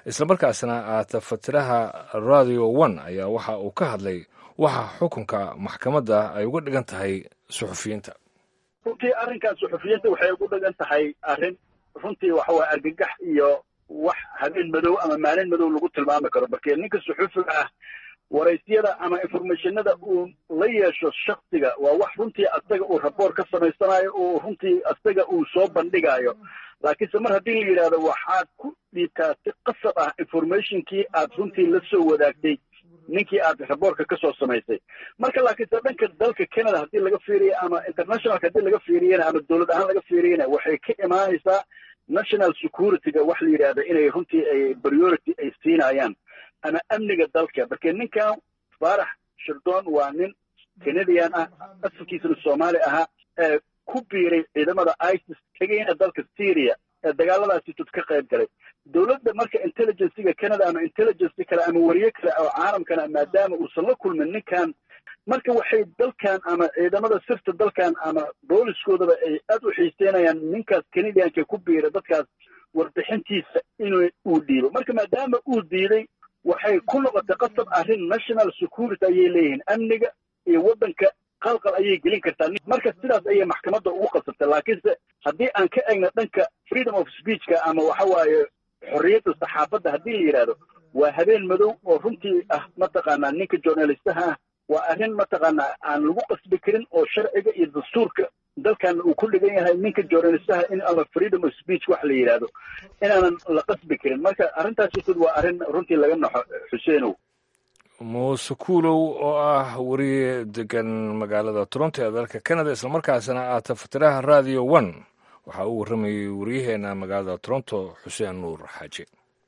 islamarkaasna aata fatiraha radio one ayaa waxa uu ka hadlay waxa xukunka maxkamadda ay uga dhigan tahay suxufiyiinta runtii arrinkan suxufiyiinta waxay ugu dhigan tahay arrin runtii waxa waye argagax iyo wax habeen madow ama maalin madow lagu tilmaami karo markee ninka suxufiga ah waraysyada ama informationada uu la yeesho shaksiga waa wax runtii asaga uu raboor ka samaysanayo oo runtii asaga uu soo bandhigayo laakiinse mar haddii la yidhahdo waxaad ku dhiibtaa si qasab ah informationkii aad runtii la soo wadaagtay ninkii aad raboorka ka soo samaysay marka laakiinse dhanka dalka canada haddii laga fiiriya ama internationalka haddii laga fiiriyana ama dowlad ahaan laga fiiriyana waxay ka imaanaysaa national securityga wax la yidhahda inay runtii ay priority ay siinayaan ama amniga dalka marka ninkan faarax shirdoon waa nin canadian ah asalkiisana soomaali ahaa ee ku biiray ciidamada isis tegayna dalka syria ee dagaaladaasi tud ka qayb galay dowladda marka intelligencega canada ama intelligence kale ama wariye kale oo caalamkana maadaama uusan la kulmin ninkan marka waxay dalkan ama ciidamada sirta dalkan ama booliskoodaba ay aad u xiiseynayaan ninkaas canadianka ku biira dadkaas warbixintiisa inuu uu dhiibo marka maadaama uu diiday waxay ku noqotay qasab arrin national security ayay leeyihiin amniga iyo waddanka qalqal ayay gelin kartaa marka sidaas ayay maxkamadda ugu qasabtay laakiinse haddii aan ka egno dhanka freedom of speechka ama waxa waaye xorriyadda saxaafadda haddii la yidhaahdo waa habeen madow oo runtii ah mataqaanaa ninka journalistaha ah waa arrin mataqaanaa aan lagu qasbi karin oo sharciga iyo dastuurka dalkan uu ku dhigan yahay ninka journalistaha in ama freedom of speech wax la yidhaahdo inaanan la qasbi karin marka arrintaasisud waa arrin runtii laga naxo xuseenow muuse kuulow oo ah wariye degan magaalada toronto ee dalka canada islamarkaasna aata fatiraha radio one waxaa uu warramayey wariyaheena magaalada toronto xuseen nuur xaaji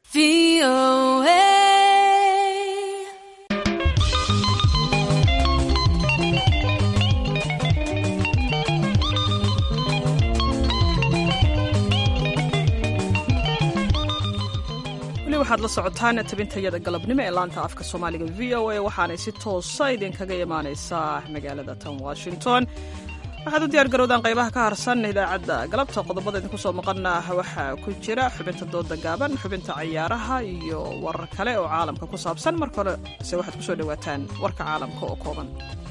weli waxaad la socotaan tabintayada galabnimo ee laanta afka soomaaliga v o a waxaanay si toosa idinkaga imaanaysaa magaalada tan washington waxaad u diyaar garowdaan qaybaha ka harsan idaacadda galabta qodobada idinku soo maqana waxaa ku jira xubinta dooda gaaban xubinta cayaaraha iyo warar kale oo caalamka ku saabsan marka hore se waxaad kusoo dhawaataan warka caalamka oo kooban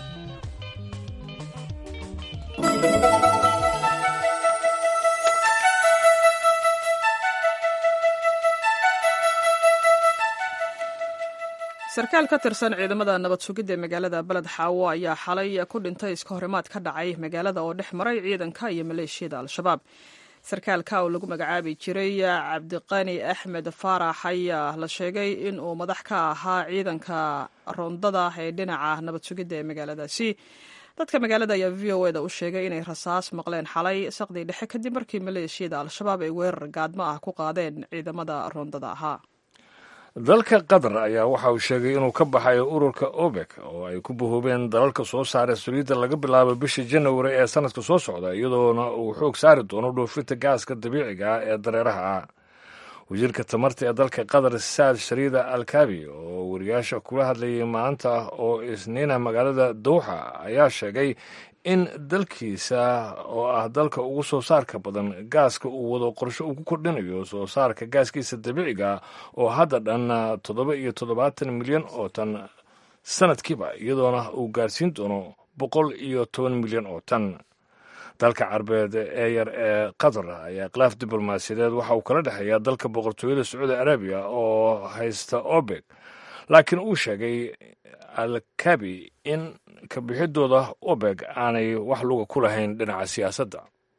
sarkaal ka tirsan ciidamada nabad sugidda ee magaalada beled xaawo ayaa xalay ku dhintay iska horimaad ka dhacay magaalada oo dhex maray ciidanka iyo maleeshiyada al-shabaab sarkaalka oo lagu magacaabi jiray cabdiqani axmed faarax ayaa la sheegay in uu madax ka ahaa ciidanka rondada ee dhinaca nabad sugidda ee magaaladaasi dadka magaalada ayaa v o eda u sheegay inay rasaas maqleen xalay saqdii dhexe kadib markii maleeshiyada al-shabaab ay weerar gaadmo ah ku qaadeen ciidamada rondada ahaa dalka qatar ayaa waxa uu sheegay inuu ka baxayo ururka obek oo ay ku bahoobeen dalalka soo saara saliidda laga bilaabo bisha janawari ee sanadka soo socda iyadoona uu xoog saari doono dhoofinta gaaska dabiiciga ah ee dareeraha ah wasiirka tamarta ee dalka qatar saad shariida alkabi oo wariyaasha kula hadlayay maanta oo isniina magaalada dowxa ayaa sheegay in dalkiisa oo ah dalka ugu soo saarka badan gaaska uu wado qorshe uu ku kordhinayo soo saarka gaaskiisa dabiiciga oo hadda dhan toddoba iyo toddobaatan milyan oo tan sanadkiiba iyadoona uu gaarsiin doono boqol iyo toban milyan oo tan dalka carbeed ee yar ee qatar ayaa khilaaf diblomaasiyadeed waxa uu kala dhexeeyaa dalka boqortooyada sacuudi arabiya oo haysta obek laakiin uu sheegay alkabi in kabixidooda obeg aanay wax luga ku lahayn dhinaca siyaasadda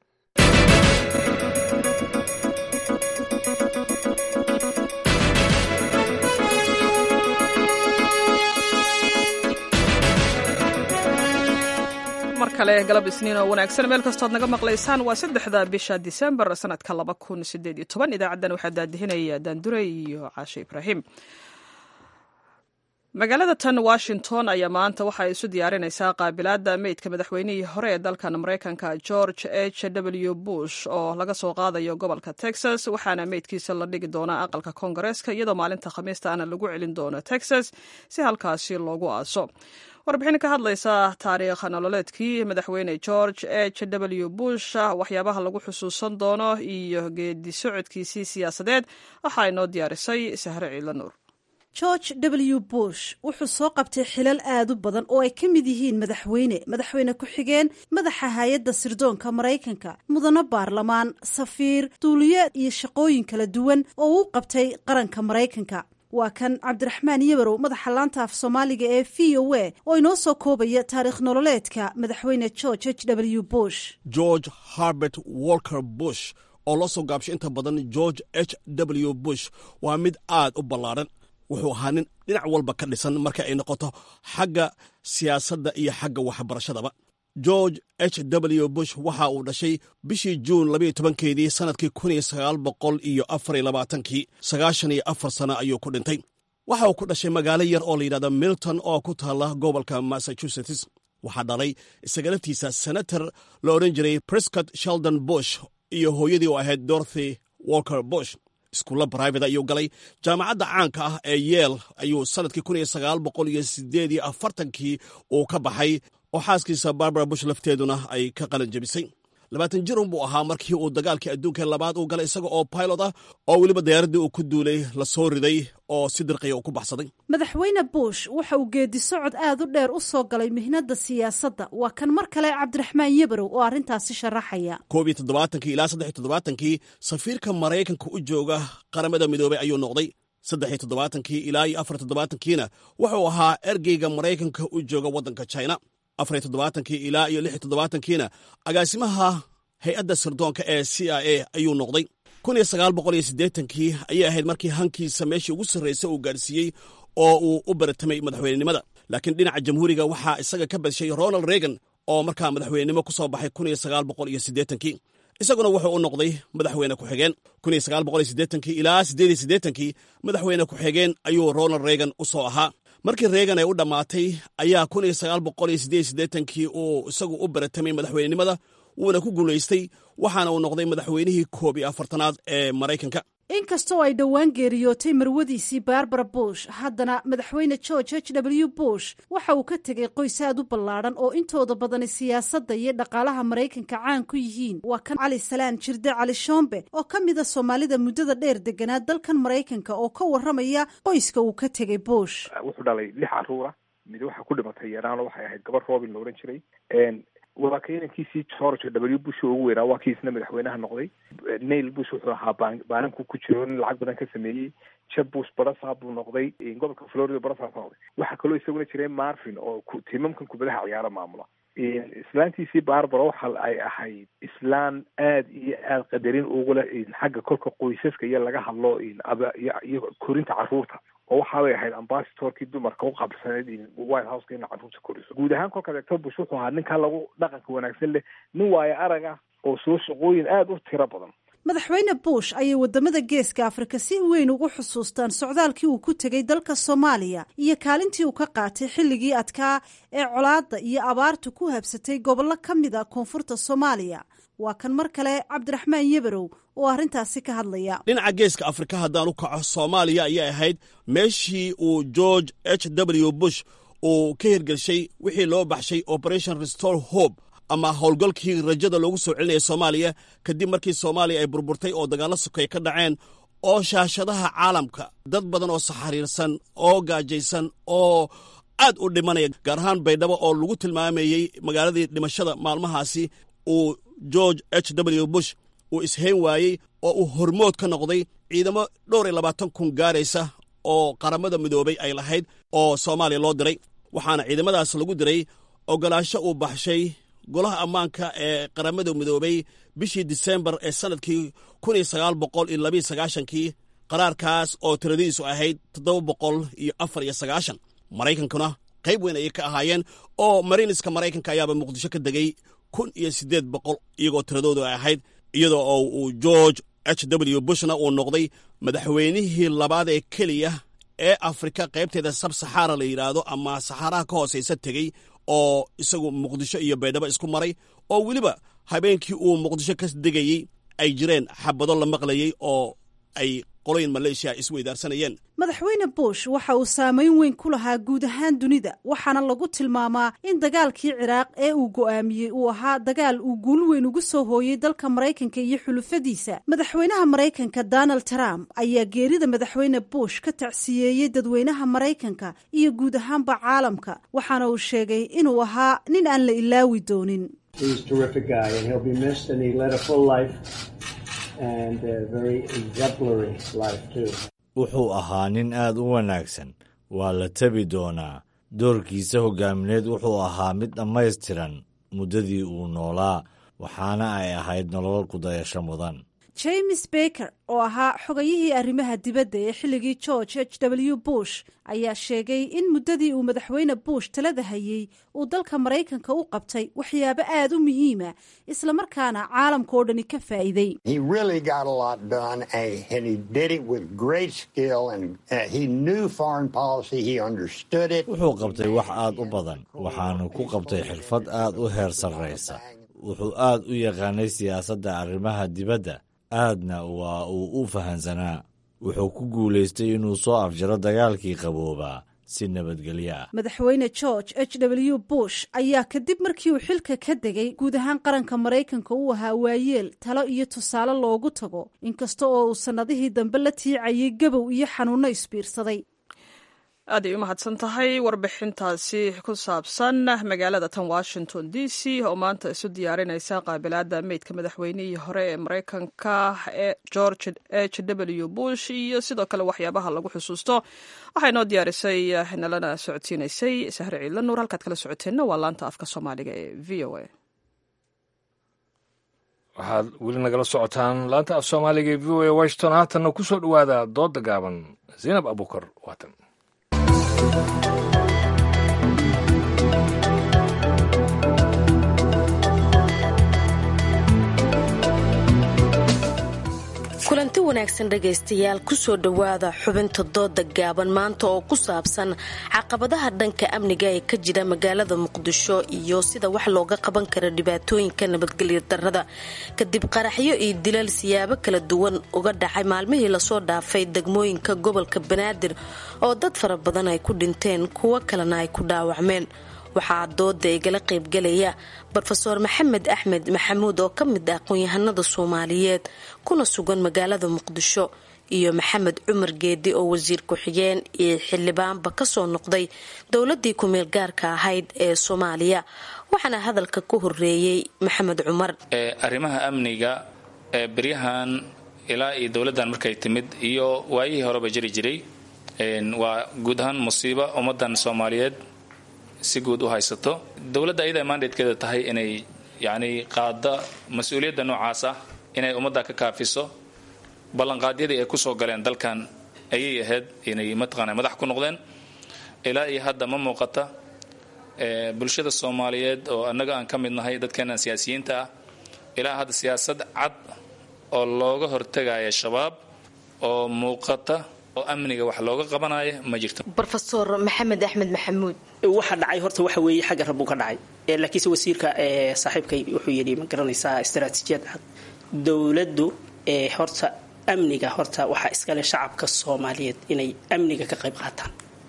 mar kale galab isniin oo wanaagsan meel kastood naga maqlaysaan waa saddexda bisha disembar sanadka laba kun sideed iyo toban idaacaddan waxaa daadihinaya daandure iyo caashe ibraahim magaalada tan washington ayaa maanta waxa ay isu diyaarinaysaa qaabilaadda meydka madaxweynihii hore ee dalkan maraykanka george h w bush oo laga soo qaadayo gobolka texas waxaana meydkiisa la dhigi doonaa aqalka koongareeska iyadoo maalinta khamiista ana lagu celin doono texas si halkaasi loogu aaso warbixin ka hadlaysa taariikh nololeedkii madaxweyne george h w bush waxyaabaha lagu xusuusan doono iyo geedi socodkiisii siyaasadeed waxaa inoo diyaarisay sahre ciidlanuur george w bush wuxuu soo qabtay xilal aad u badan oo ay ka mid yihiin madaxweyne madaxweyne ku-xigeen madaxa hay-adda sirdoonka maraykanka mudano baarlamaan safiir duuliye iyo shaqooyin kala duwan oo uu qabtay qaranka maraykanka waa kan cabdiraxmaan yabarow madaxa laanta af soomaaliga ee v o a oo inoo soo koobaya taariikh nololeedka madaxweyne george h w bush george harbert walker bush oo loo soo gaabshay inta badan george h w bush waa mid aad u ballaadhan wuxuu ahaa nin dhinac walba ka dhisan marka ay noqoto xagga siyaasadda iyo xagga waxbarashadaba george h w bush waxa uu dhashay bishii juun labayo tobankeedii sannadkii kun iyo sagaal boqol iyo afar iyo labaatankii sagaashan iyo afar sano ayuu ku dhintay waxa uu ku dhashay magaalo yar oo la yidhahda milton oo ku taalla gobolka massachusetts waxaa dhalay isaga laftiisa senator la odhan jiray prescott sheldon bush iyo hooyadii oo ahayd dorothy walker bush iskuulla brivate ayuu galay jaamacadda caanka ah ee yeel ayuu sannadkii kun iyo sagaal boqol iyo sideed iyo afartankii uu ka baxay oo xaaskiisa barbara bush lafteeduna ay ka qalin jebisay labaatan jirun buu ahaa markii uu dagaalkii adduunka labaad uu galay isaga oo pilot ah oo weliba diyaaraddii uu ku duulay la soo riday oo si dirqiya uu ku baxsaday madaxweyne bush waxa uu geedi socod aad u dheer u soo galay mihnadda siyaasadda waa kan mar kale cabdiraxmaan yabarow oo arrintaasi sharaxaya koob iyo toddobaatankii ilaa saddex iyo toddobaatankii safiirka maraykanka u jooga qaramada midoobay ayuu noqday saddex iyo toddobaatankii ilaa iyo afar toddobaatankiina wuxuu ahaa ergeyga maraykanka u jooga waddanka china afar iyo toddobaatankii ilaa iyo lix iyo toddobaatankiina agaasimaha hay-adda sirdoonka ee c i a ayuu noqday kun iyo sagaal boqol iyo siddeetankii ayay ahayd markii hankiisa meeshii ugu sarraysa uu gaadhsiiyey oo uu u baratamay madaxweynenimada laakiin dhinaca jamhuuriga waxaa isaga ka badshay ronald reagan oo markaa madaxweynenimo ku soo baxay kun iyo sagaal boqol iyo siddeetankii isaguna wuxuu u noqday madaxweyne ku-xigeen kun iyo sagaal boqol iyo siddeetankii ilaa siddeed iyo siddeetankii madaxweyne ku-xigeen ayuu ronald reagan u soo ahaa markii reegan ay u dhammaatay ayaa kun iyo sagaal boqol iyo siddeed iyo siddeetankii uu isagu u baratamay madaxweynenimada wuuna ku guulaystay waxaana uu noqday madaxweynihii koob iyo afartanaad ee maraykanka inkastoo ay dhowaan geeriyootay marwadiisii barbara bush haddana madaxweyne george h w bush waxa uu ka tegay qoys aad u ballaadhan oo intooda badani siyaasadda iyo dhaqaalaha maraykanka caan ku yihiin waa kan cali salaan jirde cali shombe oo ka mida soomaalida muddada dheer deganaa dalkan maraykanka oo ka warramaya qoyska uu ka tegay bush wuxuu dhalay lix caruura mid waxaa ku dhimatay yaraano waxay ahayd gabar robin la odhan jiray waa ka inankiisii george w bush ugu weynaa waa kiisna madaxweynaha noqday nail bush wuxuu ahaa baananku ku jiro nin lacag badan ka sameeyey jeb bush barasaab buu noqday gobolka florida barasaab noqday waxaa kaloo isaguna jiray marvin oo tiimamkan kubadaha ciyaaro maamula islaantiisii barbara waxa ay ahayd islaan aad iyo aad qadarin ugu leh xagga kolka qoysaska iyo laga hadlo iyo korinta caruurta oo waxaabay ahayd ambasadorkii dumarka u qabsaneyd white houseka ina caruurta koriso guud ahaan kolkaad eegto bush wuxuu ahaa ninkaa lagu dhaqanka wanaagsan leh nin waayo arag ah oo soo shaqooyin aada u tiro badan madaxweyne bush ayay wadamada geeska afrika si weyn ugu xusuustaan socdaalkii uu ku tegay dalka soomaaliya iyo kaalintii uu ka qaatay xilligii adkaa ee colaadda iyo abaartu ku habsatay gobollo ka mid a koonfurta soomaaliya waa kan mar kale cabdiraxmaan yebarow oo arrintaasi ka hadlaya dhinaca geeska afrika haddaan u kaco soomaaliya ayay ahayd meeshii uu george h w bush uu ka hirgelshay wixii loo baxshay operation restore hope ama howlgalkii rajada loogu soo celinaya soomaaliya kadib markii soomaaliya ay burburtay oo dagaallo sukay ka dhaceen oo shaashadaha caalamka dad badan oo saxariirsan oo gaajaysan oo aad u dhimanaya gaar ahaan baydhabo oo lagu tilmaamayey magaaladii dhimashada maalmahaasi uu george h w bush uu ishayn waayey oo uu hormood ka noqday ciidamo dhowr iyo labaatan kun gaaraysa oo qaramada midoobay ay lahayd oo soomaaliya loo diray waxaana ciidamadaas lagu diray ogolaansho uu baxshay golaha ammaanka ee qaramada midoobay bishii disembar ee sannadkii kun iyo sagaal boqol iyo labiyo sagaashankii qaraarkaas oo tiradiisu ahayd toddoba boqol iyo afar iyo sagaashan maraykankuna qayb weyn ayay ka ahaayeen oo mariiniska maraykanka ayaaba muqdisho ka degay kun iyo siddeed boqol iyagoo tiradoodu ay ahayd iyadoo oo uu george h w bushna uu noqday madaxweynihii labaad ee keliya ee afrika qaybteeda sabsaxaara la yidhaahdo ama saxaaraha ka hoosaysa tegey oo isagu muqdisho iyo baydhabo isku maray oo weliba habeenkii uu muqdisho ka degayey ay jireen xabado la maqlayey oo ay qoloyin maleeshiya isweydaarsanayeen madaxweyne bush waxa uu saameyn weyn ku lahaa guud ahaan dunida waxaana lagu tilmaamaa in dagaalkii ciraaq ee uu go'aamiyey uu ahaa dagaal uu guul weyn ugu soo hooyey dalka maraykanka iyo xulufadiisa madaxweynaha maraykanka donald trump ayaa geerida madaxweyne bush ka tacsiyeeyey dadweynaha maraykanka iyo guud ahaanba caalamka waxaana uu sheegay inuu ahaa nin aan la ilaawi doonin wuxuu ahaa nin aad u wanaagsan waa la tabi doonaa doorkiisa hoggaamineed wuxuu ahaa mid dhammaystiran muddadii uu noolaa waxaana ay ahayd nolol kudayasho mudan james baker oo ahaa xogayihii arrimaha dibadda ee xilligii george h w bush ayaa sheegay in muddadii uu madaxweyne bush talada hayey uu dalka maraykanka u qabtay waxyaabo aad u muhiima islamarkaana caalamka oo dhani ka faa'iiday wuxuu qabtay wax aad u badan waxaanu ku qabtay xirfad aad u heer sarraysa wuxuu aad u yaqaanay siyaasadda arrimaha dibadda aadna waa uu u fahansanaa wuxuu ku guulaystay inuu soo afjaro dagaalkii qaboobaa si nabadgelyo ah madaxweyne george h w bush ayaa kadib markii uu xilka ka degay guud ahaan qaranka maraykanka uu ahaa waayeel talo iyo tusaale loogu tago inkasta oo uu sannadihii dambe la tiicayay gabow iyo xanuunno isbiirsaday aad ay u mahadsan tahay warbixintaasi ku saabsan magaalada tan washington d c oo maanta isu diyaarinaysa qaabilaada meydka madaxweynihii hore ee maraykanka ee george h w bush iyo sidoo kale waxyaabaha lagu xusuusto waxaa inoo diyaarisay nalana socodsiinaysay sahre ciidla nuur halkaad kala socoteenna waa laanta afka soomaaliga ee v o a waxaad weli nagala socotaan laanta af soomaaliga ee v o a washington haatanna ku soo dhowaada dooda gaaban zaynab abuukar waatan kulanti wanaagsan dhegaystayaal kusoo dhowaada xubinta dooda gaaban maanta oo ku saabsan caqabadaha dhanka amniga ee ka jira magaalada muqdisho iyo sida wax looga qaban kara dhibaatooyinka nabadgelya darada kadib qaraxyo iyo dilal siyaabo kala duwan uga dhacay maalmihii lasoo dhaafay degmooyinka gobolka banaadir oo dad fara badan ay ku dhinteen kuwo kalena ay ku dhaawacmeen waxaa dooda igala qaybgalaya rofeor maxamed axmed maxamuud oo ka mid ah aqoon-yahanada soomaaliyeed kuna sugan magaalada muqdisho iyo maxamed cumar geedi oo wasiir ku-xigeen iyo xildhibaanba kasoo noqday dowladii kumeel gaarka ahayd ee soomaaliya waxaana hadalka ku horeeyey maxamed cumar arrimaha amniga ee beryahan ilaa iyo dowladdan markay timid iyo waayihii horeba jiri jiray waa guud ahaan musiibo ummadan soomaaliyeed si guud u haysato dowladda ayada mandatekeeda tahay inay yacni qaada mas-uuliyadda noocaas ah inay ummadda ka kaafiso ballanqaadyadii ay kusoo galeen dalkan ayay ahayd inay mataqaana madax ku noqdeen ilaa iyo hadda ma muuqata bulshada soomaaliyeed oo annaga aan ka mid nahay dadkeenan siyaasiyiinta ah ilaa hadda siyaasad cad oo looga hortegaya shabaab oo muuqata oo amniga wax looga qabanaya ma jirto rofeor maxamed axmed maxamuud waxa dhacay horta waxa weeye xagga rabbuu ka dhacay laakiinse wasiirka saaxiibkay wuxuu yidhi ma garanaysaa istaraatiijiyad cad dowladdu horta amniga horta waxaa iskale shacabka soomaaliyeed inay amniga ka qayb qaataan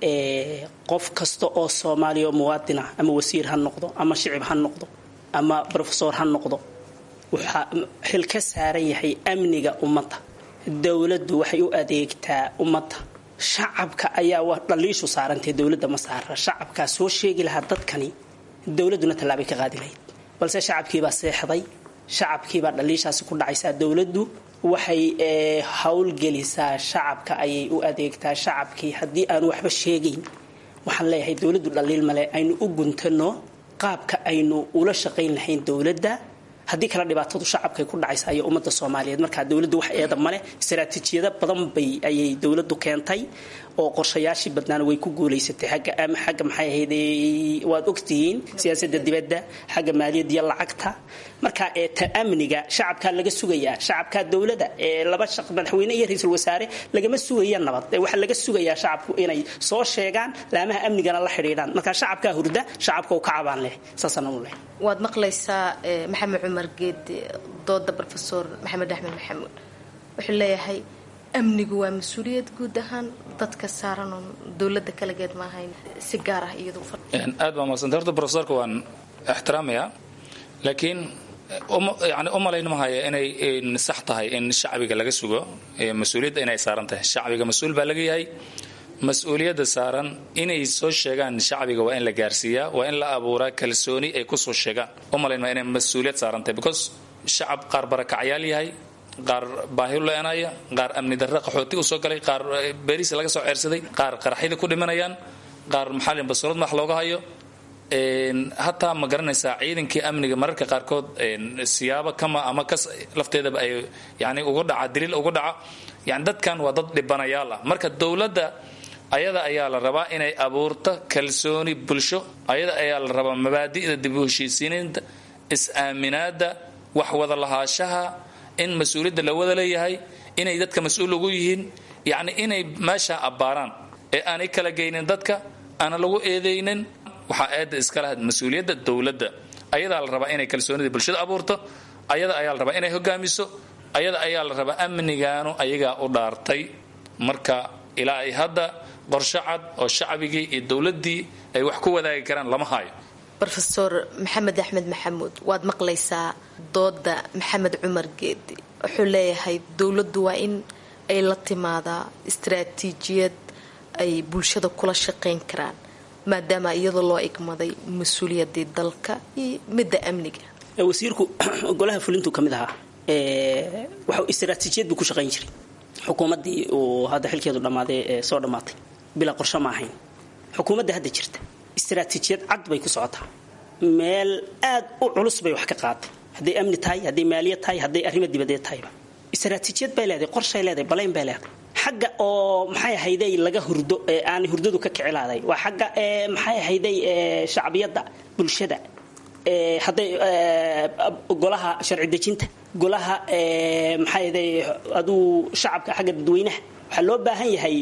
qof kasta oo soomaaliya oo muwaadin ah ama wasiir ha noqdo ama shicib ha noqdo ama rofesor ha noqdo waxaa xil ka saaran yahay amniga ummadda dowladdu waxay u adeegtaa ummadda shacabka ayaa dhaliishu saarantay dowladda ma saara shacabkaa soo sheegi lahaa dadkani dowladduna tallaabay ka qaadi lahayd balse shacabkiibaa seexday shacabkiibaa dhaliishaasi ku dhacaysaa dowladdu waxay howlgelisaa shacabka ayay u adeegtaa shacabkii haddii aanu waxba sheegayn waxaan leeyahay dowladdu dhaliil male aynu u guntano qaabka aynu ula shaqayn lahayn dowladda haddii kale dhibaatadu shacabkay ku dhacaysa iyo ummadda soomaaliyeed markaa dowladdu wax eeda male istaraatiijiyado badan bay ayay dowladdu keentay oo qorshayaashii badnaana way ku guulaysatay xagga ama xagga maxay ahayd waad ogtihiin siyaasadda dibadda xagga maaliyadda iyo lacagta marka ee ta amniga shacabkaa laga sugayaa shacabkaa dowladda ee laba shaq madaxweyne iyo ra-iisul wasaare lagama sugaya nabad ee waxaa laga sugayaa shacabku inay soo sheegaan laamaha amnigana la xidhiidhaan marka shacabkaa hurda shacabka u ka cabaan leh saasana u leh waad maqlaysaa maxamed cumar geed dooda rofesor maxamed axmed maxamuud wuxuu leeyahay amnigu waa mas-uuliyad guud ahaan dadka saaran oo dowlada kalageed maahayn si gaar ah iyadu aad baa madsanta horta profesorka waan ixtiraamayaa laakiin yani u malayn mahaya inay sax tahay in shacbiga laga sugo mas-uuliyadda inay saaran tahay shacbiga mas-uul baa laga yahay mas-uuliyadda saaran inay soo sheegaan shacbiga waa in la gaarsiiyaa waa in la abuuraa kalsooni ay kusoo sheegaan u malayn maya inay mas-uuliyad saaran tahay because shacab qaar barakacyaal yahay qaar baahi leenaya qaar amni darre qaxooti usoo galay qaar beeriis laga soo ceersaday qaar qaraxyada ku dhimanayaan qaar maxaa basurad max looga hayo hataa ma garanaysaa ciidankii amniga mararka qaarkood siyaabo kama ama kas lafteedaba ay yani ugu dhaca daliil ugu dhaca yani dadkan waa dad dhibanayaal ah marka dowladda ayada ayaa la rabaa inay abuurto kalsooni bulsho ayada ayaa la rabaa mabaadi'da dib u heshiisiinta is-aaminaada wax wada lahaashaha in mas-uuliyadda la wada leeyahay inay dadka mas-uul ugu yihiin yacni inay meesha abbaaraan ee aanay kala geynin dadka aana lagu eedaynin waxaa eedda iskala mas-uuliyadda dowladda ayadaa la rabaa inay kalsoonida bulshada abuurto ayada ayaa la rabaa inay hogaamiso ayada ayaa la rabaa amnigaanu ayagaa u dhaartay marka ilaa ay hadda qorsho cad oo shacbigii iyo dowladdii ay wax ku wadaagi karaan lama hayo rofesor maxamed axmed maxamuud waad maqlaysaa dooda maxamed cumar geedi wuxuu leeyahay dowladdu waa in ay la timaadaa istaraatiijiyad ay bulshada kula shaqayn karaan maadaama iyadoo loo igmaday mas-uuliyadii dalka iyo midda amniga wasiirku golaha fulintu ka mid ahaa waxa istaraatiijiyad buu ku shaqayn jiray xukuumaddii uu hadda xilkeedu dhammaaday ee soo dhammaatay bilaa qorsho ma ahayn xukuumadda hadda jirta istaraatiijiyad cad bay ku socotaa meel aad u culus bay wax ka qaaday hadday amni tahay hadday maaliyad tahay hadday arrimo dibadeed tahayba istaraatiijiyad bay leedahay qorshay leedahay balayn bay leedahay xagga oo maxay ahayday laga hurdo ee aanay hurdadu ka kicilaaday waa xagga ee maxay ahayday ee shacbiyadda bulshada ee hadday golaha sharci dejinta golaha ee maxay ahayday aduu shacabka xagga dadweynaha waxaa loo baahan yahay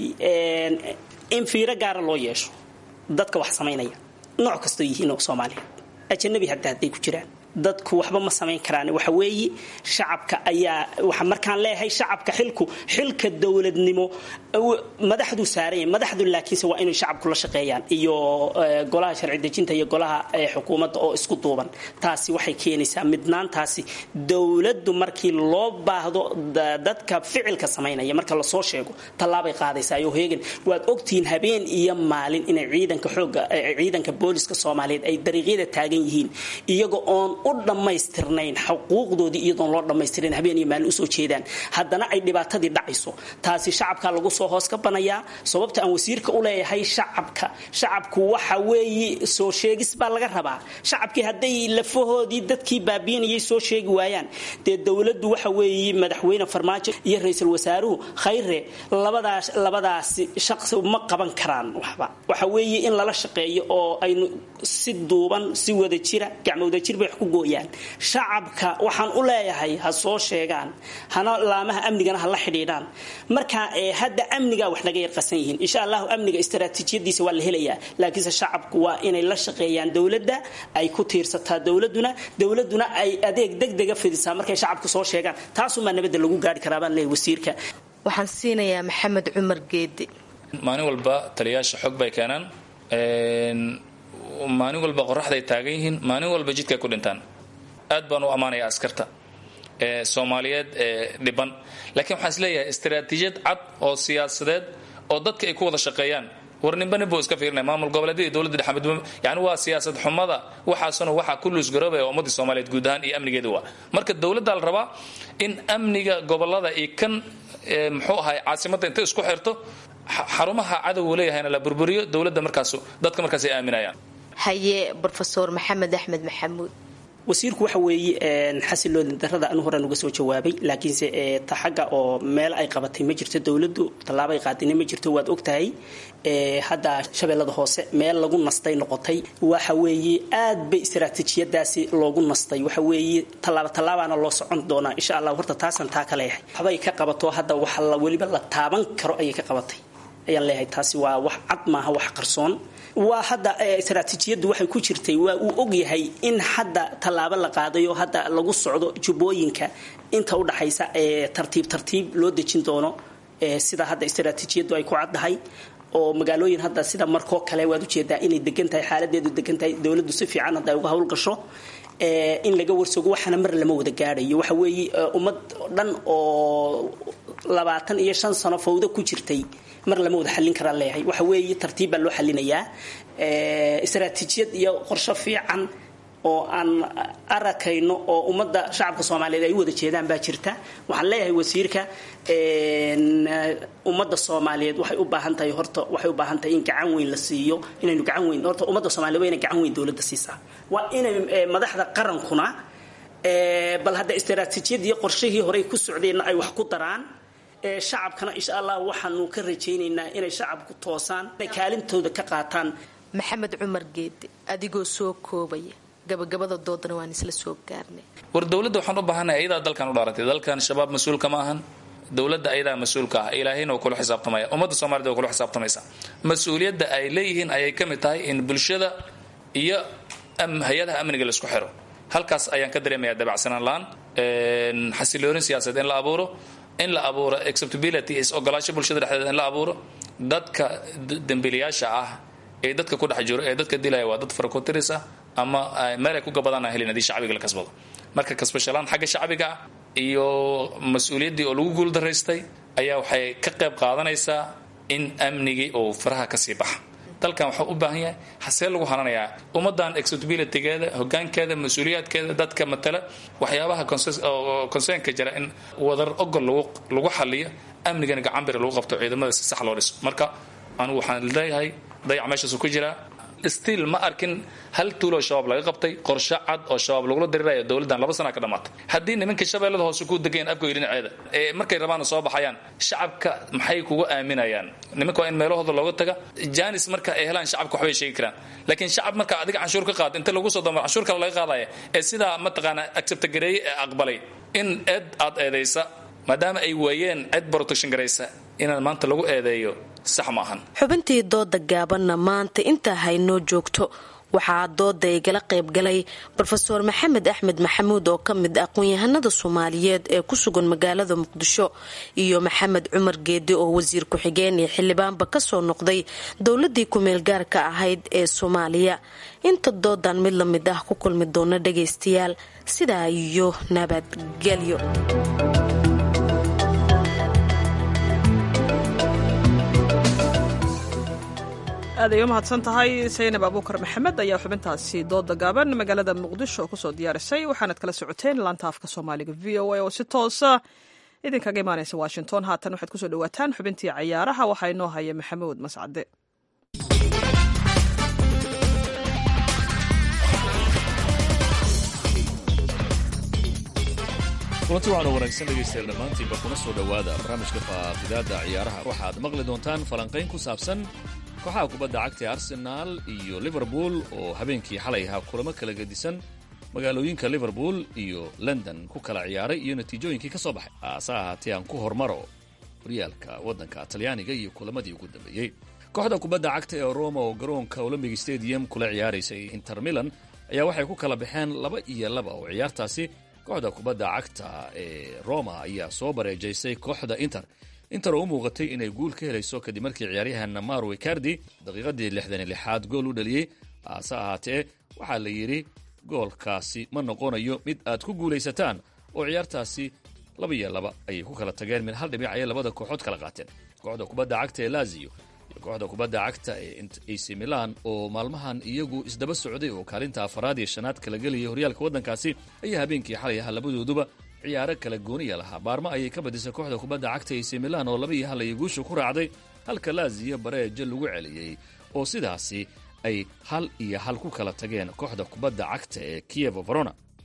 in fiiro gaara loo yeesho dadka wax samaynaya nooc kastoo yihiin oo soomaaliya ajanabi hadda hadday ku jiraan dadku waxba ma samayn karaan waxa weeye shacabka ayaa waxa markaan leeyahay shacabka xilku xilka dowladnimo madaxdu saaranya madaxdu laakiinse waa inay shacabku la shaqeeyaan iyo golaha sharci dejinta iyo golaha xukuumadda oo isku duuban taasi waxay keenaysaa midnaantaasi dowladdu markii loo baahdo dadka ficilka samaynaya marka lasoo sheego tallaabay qaadaysaa iyo heegan waad ogtihiin habeen iyo maalin inay ciidanka xooga ciidanka booliska soomaaliyeed ay dariiqyada taagan yihiin iyaga oon u dhammaystirnayn xuquuqdoodii iyadoon loo dhammaystirin habeen iyo maalin usoo jeedaan haddana ay dhibaatadii dhacayso taasi shacabka lagu soo hoos ka banayaa sababta aan wasiirka u leeyahay shacabka shacabku waxa weeye soo sheegis baa laga rabaa shacabkii hadday lafahoodii dadkii baabiinayay soo sheegi waayaan dee dowladdu waxa weeye madaxweyne farmaajo iyo ra-iisul wasaaruhu khayre labadaas labadaasi shaqsi ma qaban karaan waxba waxa weeye in lala shaqeeyo oo aynu si duuban si wada jira gacmo wada jir bay wax ku gooyaan shacabka waxaan u leeyahay ha soo sheegaan hana laamaha amnigana ha la xidhiidhaan marka hadda amniga wax naga yarqasan yihiin insha allahu amniga istaraatiijiyadiisa waa la helayaa laakiinse shacabku waa inay la shaqeeyaan dowladda ay ku tiirsataa dowladuna dowladuna ay adeeg degdega fidisaa markay shacabku soo sheegaan taasumaa nabadda lagu gaari karaa baan leeyahay wasiirka waxaan siinayaa maxamed cumar geedi maalin walba taliyaasha xog bay keenaan maalin walba qoraxday taagan yihiin maalin walba jidkay ku dhintaan aad baan u ammaanaya askarta ee soomaaliyeed ee dhiban laakiin waxaan isleeyahay istaraatiijiyad cad oo siyaasadeed oo dadka ay ku wada shaqeeyaan war ninba ninbuu iska fiirinaya maamul goboleedyada iyo dowladda dhexe midba yani waa siyaasad xumada waxaasuna waxaa ku luusgaroobaya ummadii soomaaliyeed guud ahaan iyo amnigeeda waa marka dowladda la rabaa in amniga gobolada iyo kan muxuu ahay caasimadda intay isku xirto xarumaha cadowgu leeyahayna la burburiyo dowladda markaas dadka markaas ay aaminayaan haye rofesor maxamed axmed maxamuud wasiirku waxa weeye xasiloodin darada anu horaan uga soo jawaabay laakiinse ta xagga oo meel ay qabatay ma jirto dowladdu tallaabay qaadina ma jirto waad ogtahay hadda shabeellada hoose meel lagu nastay noqotay waxa weeye aad bay istaraatiijiyadaasi loogu nastay waxa weeye tallaabo tallaabaana loo socon doonaa insha allah horta taasaan taa ka leeyahay waxbay ka qabato hadda waxa la weliba la taaban karo ayay ka qabatay ayaan leeyahay taasi waa wax cad maaha wax qarsoon waa hadda istaraatiijiyaddu waxay ku jirtay waa uu ogyahay in hadda tallaabo la qaadayo hadda lagu socdo jubbooyinka inta u dhaxaysa ee tartiib tartiib loo dejin doono sida hadda istaraatiijiyaddu ay ku caddahay oo magaalooyin hadda sida markoo kale waad ujeedaa inay degan tahay xaaladeedu degan tahay dowladdu si fiican hadda ay uga howlgasho in laga warsogo waxaana mar lama wada gaadhayo waxa weeye ummad dhan oo labaatan iyo shan sano fawdo ku jirtay mar lama wada xallin karaan leeyahay waxa weeye tartiib baa loo xallinayaa istaraatiijiyad iyo qorsho fiican oo aan arakayno oo ummadda shacabka soomaaliyeed ay u wada jeedaan baa jirta waxaan leeyahay wasiirka ummadda soomaaliyeed waxay u baahan tahay horta waxay u baahan tahay in gacan weyn la siiyo inaynu gacan weyn horta ummadda soomaliyeed waa inay gacan weyn dowladda siisaa waa inay madaxda qarankuna bal hadda istaraatiijiyad iyo qorshihii horey ku socdeenna ay wax ku daraan shacabkana insha allah waxaanu ka rajaynaynaa inay shacabku toosaan inay kaalintooda ka qaataan maxamed cumar geede adigoo soo koobaya gabagabada doodana waan isla soo gaarnay war dowladda waxaan u baahanay ayadaa dalkan u dhaaratay dalkan shabaab mas-uulka ma ahan dowladda ayadaa mas-uulka ah ilaahayna waa kula xisaabtamaya ummadda soomaaliyed waa kula xisaabtamaysa mas-uuliyadda ay leeyihiin ayay ka mid tahay in bulshada iyo hay-adaha amniga laisku xiro halkaas ayaan ka dareemayaa dabacsanaan la-aan xasiloonin siyaasadeed in la abuuro in la abuuro acceptability is ogolaasho bulshada dhexdeeda in la abuuro dadka dembiilayaasha ah ee dadka ku dhex jiro ee dadka dilaya waa dad farakotiris ah ama meel ay ku gabadaan helin haddii shacbiga la kasbado marka kasbashalaan xagga shacbiga ah iyo mas-uuliyaddii oo lagu guuldaraystay ayaa waxay ka qayb qaadanaysaa in amnigii uu faraha kasii baxa dalkan waxaa u baahan yahay hasee lagu hananayaa ummadan acceptabilitygeeda hogaankeeda mas-uuliyaadkeeda dadka matala waxyaabaha concernka jira in wadar ogol lagu xaliyo amnigana gacanbiri lagu qabto ciidamada si sax loo dhiso marka anigu waxaan leeyahay dayac meeshaasu ku jiraa stiil ma arkin hal tuuloo shabaab laga qabtay qorshe cad oo shabaab lagula diriraya dowladdan laba sana ka dhamaatay haddii nimanka shabeellada hoose ku degeen afgoy dhinaceeda ee markay rabaana soo baxayaan shacabka maxay kugu aaminayaan nimanka waa in meelahooda looga taga janis marka ay helaan shacabka waxbay sheegi karaan laakiin shacab marka adiga canshuur ka qaada inta lagu soo damo canshuur kale laga qaadaya ee sidaa mataqaana acceptagareeye ee aqbalay in eed aad eedaysa maadaama ay waayeen cid protection garaysa inaan maanta lagu eedeeyo sax ma ahan xubintii dooda gaabanna maanta intaa haynoo joogto waxaa dooda igala qaybgalay rofeor maxamed axmed maxamuud oo ka mid aqoon-yahanada soomaaliyeed ee ku sugan magaalada muqdisho iyo maxamed cumar geede oo wasiir ku-xigeen iyo xildhibaanba kasoo noqday dowladii ku-meel gaarka ahayd ee soomaaliya inta doodan mid la mid ah ku kulmi doona dhagaystayaal sidaa iyo nabadgelyo aad ay u mahadsan tahay saynab abuukar maxamed ayaa xubintaasi dooda gaaban magaalada muqdisho kusoo diyaarisay waxaanad kala socoteen laanta afka soomaaliga v o a oo si toosa idinkaga imaanaysa washington haatan waxaad kusoo dhawaataan xubintii cayaaraha waxaa inoo haya maxamuud mascade kulanti waxaana wanaagsan dhegaystayaal dhammaantiinba kuna soo dhowaada barnaamijka faaqidaada ciyaaraha waxaad maqli doontaan falanqayn ku saabsan kooxaha kubadda cagta ee arsenaal iyo liverpool oo habeenkii xalay ahaa kulamo kala gedisan magaalooyinka liverpool iyo london ku kala ciyaaray iyo natiijooyinkii ka soo baxay haase ahaatee aan ku hormaro horyaalka waddanka talyaaniga iyo kulamadii ugu dambeeyey kooxda kubadda cagta ee roma oo garoonka olombic stadium kula ciyaaraysay inter milan ayaa waxay ku kala baxeen laba iyo laba oo ciyaartaasi kooxda kubadda cagta ee roma ayaa soo bareejaysay kooxda inter inter oo u muuqatay inay guul ka helayso kadib markii ciyaaryahan maro icardi daqiiqadii lixdan lixaad gool u dhaliyey haase ahaatee waxaa la yidhi goolkaasi ma noqonayo mid aad ku guulaysataan oo ciyaartaasi laba iyo laba ayay ku kala tageen mid hal dhibic ayay labada kooxood kala qaateen kooxda kubadda cagta ee lazio iyo kooxda kubadda cagta ee ac milan oo maalmahan iyagu isdaba socday oo kaalinta afaraad iyo shanaad kala gelayay horyaalka waddankaasi ayaa habeenkii xalay ahaa labadooduba ciyaaro kala gooniya lahaa baarmo ayay ka badisay kooxda kubadda cagta ac milan oo laba iyo hal ayay guusha ku raacday halka laziyo bareejo lagu celiyey oo sidaasi ay hal iyo hal ku kala tageen kooxda kubadda cagta ee kievo verona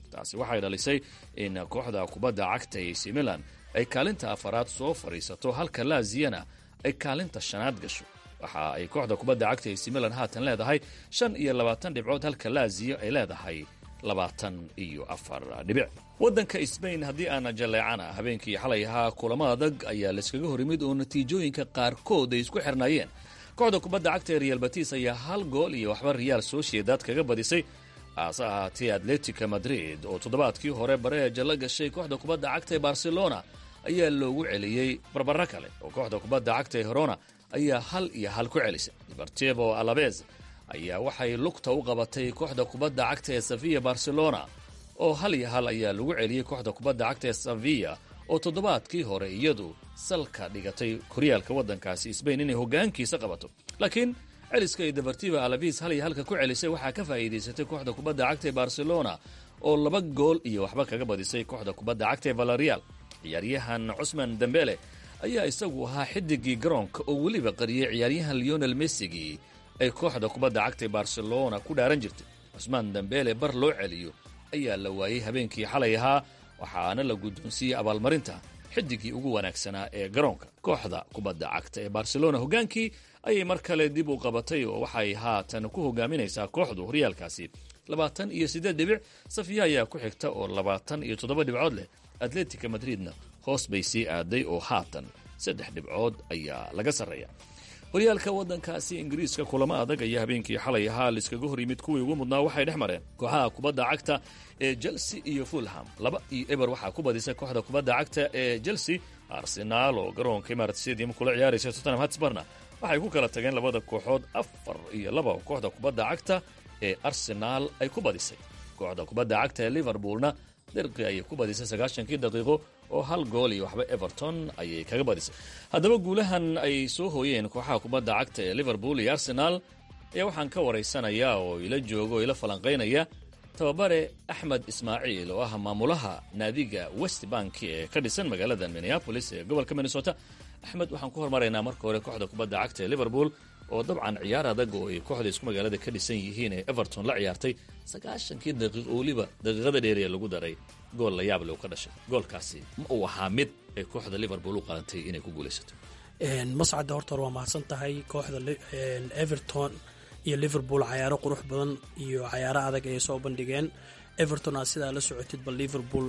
taasi waxay dhalisay in kooxda kubadda cagta ac milan ay kaalinta afaraad soo fadhiisato halka laaziyana ay kaalinta shanaad gasho waxa ay kooxda kubadda cagta ac milan haatan leedahay shan iyo labaatan dhibcood halka laaziyo ay leedahay labaatan iyo afar dhibic waddanka sbain haddii aana jaleecana habeenkii xalay ahaa kulamo adag ayaa layskaga hor yimid oo natiijooyinka qaarkood ay isku xirnaayeen kooxda kubadda cagta ee real batis ayaa hal gool iyo waxba real sociedad kaga badisay haase ahaatee atletica madrid oo toddobaadkii hore bareeja la gashay kooxda kubadda cagta ee barcelona ayaa loogu celiyey barbaro kale oo kooxda kubadda cagta ee herona ayaa hal iyo hal ku celisay deportivo alabez ayaa waxay lugta u qabatay kooxda kubadda cagta ee sevilla barcelona oo hal iyo hal ayaa lagu celiyey kooxda kubadda cagta ee sevilla oo toddobaadkii hore iyadu salka dhigatay koryaalka waddankaasi sbain inay hoggaankiisa qabato laakiin celiska ay deportiva alavis hal iyo halka ku celisay waxaa ka faa'iidaysatay kooxda kubadda cagta ee barcelona oo laba gool iyo waxba kaga badisay kooxda kubadda cagta ee valerial ciyaaryahan cusman dembele ayaa isagu ahaa xidigii garoonka oo weliba qariyey ciyaaryahan leonel messigii ay kooxda kubadda cagta ee barcelona ku dhaaran jirtay cusmaan dembele bar loo celiyo ayaa la waayey habeenkii xalay ahaa waxaana la guddoonsiiyey abaalmarinta xidigii ugu wanaagsanaa ee garoonka kooxda kubadda cagta ee barcelona hoggaankii ayay mar kale dib u qabatay oo waxay haatan ku hogaaminaysaa kooxdu horyaalkaasi labaatan iyo siddeed dhibic safiya ayaa ku xigta oo labaatan iyo toddoba dhibcood leh atletica madridna hoos bay sii aaday oo haatan saddex dhibcood ayaa laga sarreeya horyaalka waddankaasi ingiriiska kulamo adag ayaa habeenkii xalay ahaa laiskaga hor yimid kuwii ugu mudnaa waxay dhex mareen kooxaha kubadda cagta ee chelsea iyo fulham laba iyo eber waxaa ku badisay kooxda kubadda cagta ee chelsea arsenaal oo garoonka imarat stadium kula ciyaaraysa tottenham hatsbarna waxay ku kala tageen labada kooxood afar iyo laba kooxda kubadda cagta ee arsenaal ay ku badisay kooxda kubadda cagta ee liverpoolna derqi ayay ku badisay sagaashankii daqiiqo oo hal gool iyo waxba everton ayay kaga badisay haddaba guulahan ay soo hooyeen kooxaha kubadda cagta ee liverpool iyo arsenaal ayaa waxaan ka waraysanayaa oo ila jooga oo ila falanqaynaya tababare axmed ismaaciil oo ah maamulaha naadiga west bank ee ka dhisan magaalada minneapolis ee gobolka minnesota axmed waxaan ku hormaraynaa marka hore kooxda kubadda cagta ee liverpool oo dabcan ciyaar adag oo ay kooxda isku magaalada ka dhisan yihiin ee everton la ciyaartay sagaashankii daqiiqo weliba daqiiqada dheeriya lagu daray gool la yaable uu ka dhashay goolkaasi ma uu ahaa mid ay kooxda liverpool u qalantay inay ku guulaysato mascadda horta hore waa mahadsan tahay kooxda everton iyo liverpool cayaaro qurux badan iyo cayaaro adag ayay soo bandhigeen everton aad sidaa la socotid bal liverpool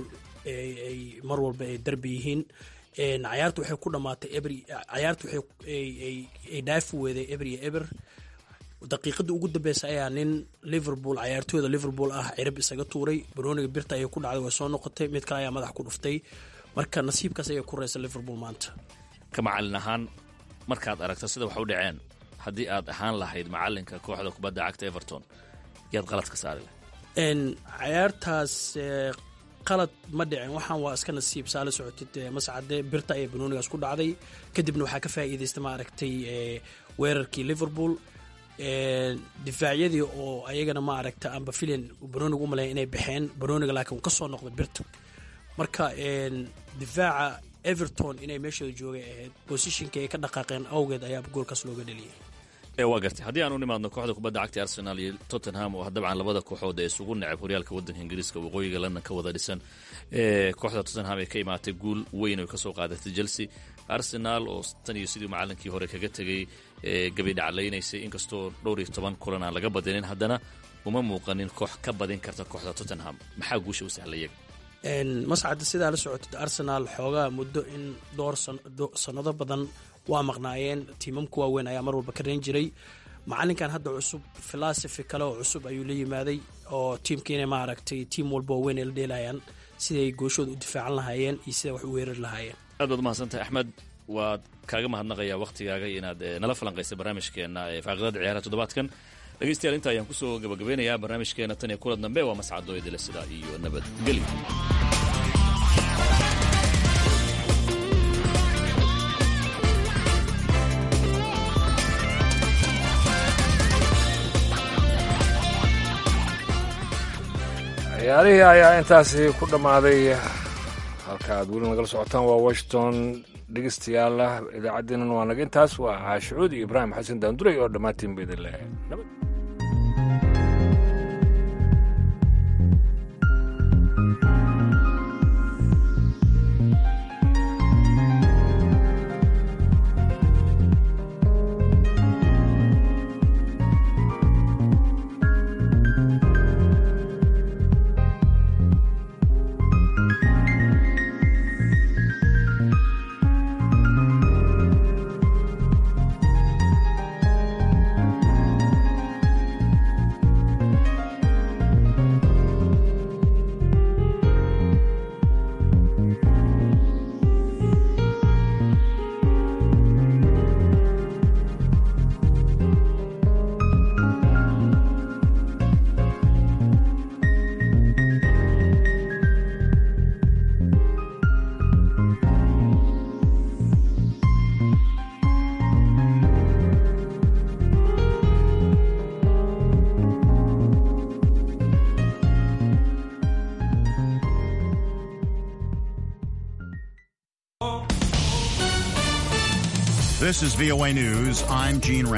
ay mar walba ay darbi yihiin cayaartu waxay ku dhamaatay eber cayaartu waxay dhaafi weeday eber iyo eber daqiiqadii ugu dambeysa ayaa nin liverpool cayaartooyda liverpool ah cirib isaga tuuray barooniga birta ayay ku dhacday way soo noqotay mid kale ayaa madax ku dhuftay marka nasiibkaas ayay ku reysa liverpool maanta ka macalin ahaan markaad aragto sida wax u dhaceen haddii aad ahaan lahayd macalinka kooxda kubadda cagta everton yaad qalad ka saari lahayd cayaartaas qalad ma dhicin waxaan waa iska nasiib saa la socotid mascade birta ayaa banoonigaas ku dhacday kadibna waxaa ka faa'iidaystay ma aragtay weerarkii liverpool difaacyadii oo ayagana ma aragta amba filan banooniga u maleeya inay baxeen banooniga laakiin uu ka soo noqday birta marka difaaca everton inay meeshooda joogay ahayd bosishinka ay ka dhaqaaqeen awgeed ayaa goolkaas looga dheliyay waa gartay haddii aan u nimaadno kooxda kubadda cagta arsenal iyo tottenham oo dabcan labada kooxood ee isugu necab horyaalka waddanka ingiriiska waqooyiga london ka wada dhisan kooxda tottenham ay ka imaatay guul weyn oo kasoo qaadatay chelsea arsenal oo tan iyo sidii macalinkii hore kaga tegay gabi dhaclaynaysay inkastoo dhowr iyo toban kulan aan laga badinin haddana uma muuqanin koox ka badin karta kooxda tottenham maxaa guusha u sahla iyaga mascadda sidaa la socotid arsenal xoogaa muddo in dhowr sannado badan waa maqnaayeen tiimamka waaweyn ayaa mar walba ka reen jiray macalinkan hadda cusub filosofi kale oo cusub ayuu la yimaaday oo tiimkiina ma aragtay tiim walba waaweyn ay la dheelayaan siday gooshooda u difaacan lahaayeen iyo siday wax u weerari lahaayeen aad baad umahadsantahay axmed waad kaaga mahadnaqayaa wakhtigaaga inaad nala falanqaysay barnaamijkeenna ee faaqidada ciyaaraha toddobaadkan dhegeystayaal inta ayaan kusoo gabagabeynayaa barnaamijkeena tan iyo kulan dambe waa mascadoo idile sidaa iyo nabadgelyo ciyaarihii ayaa intaasi ku dhammaaday halka aad weli nagala socotaan waa washington dhegeystayaal idaacadeenan waa naga intaas waa caashicuud iyo ibraahim xasan daanduray oo dhammaantiin ba idin leehay nabad This is VOA News. I'm Gene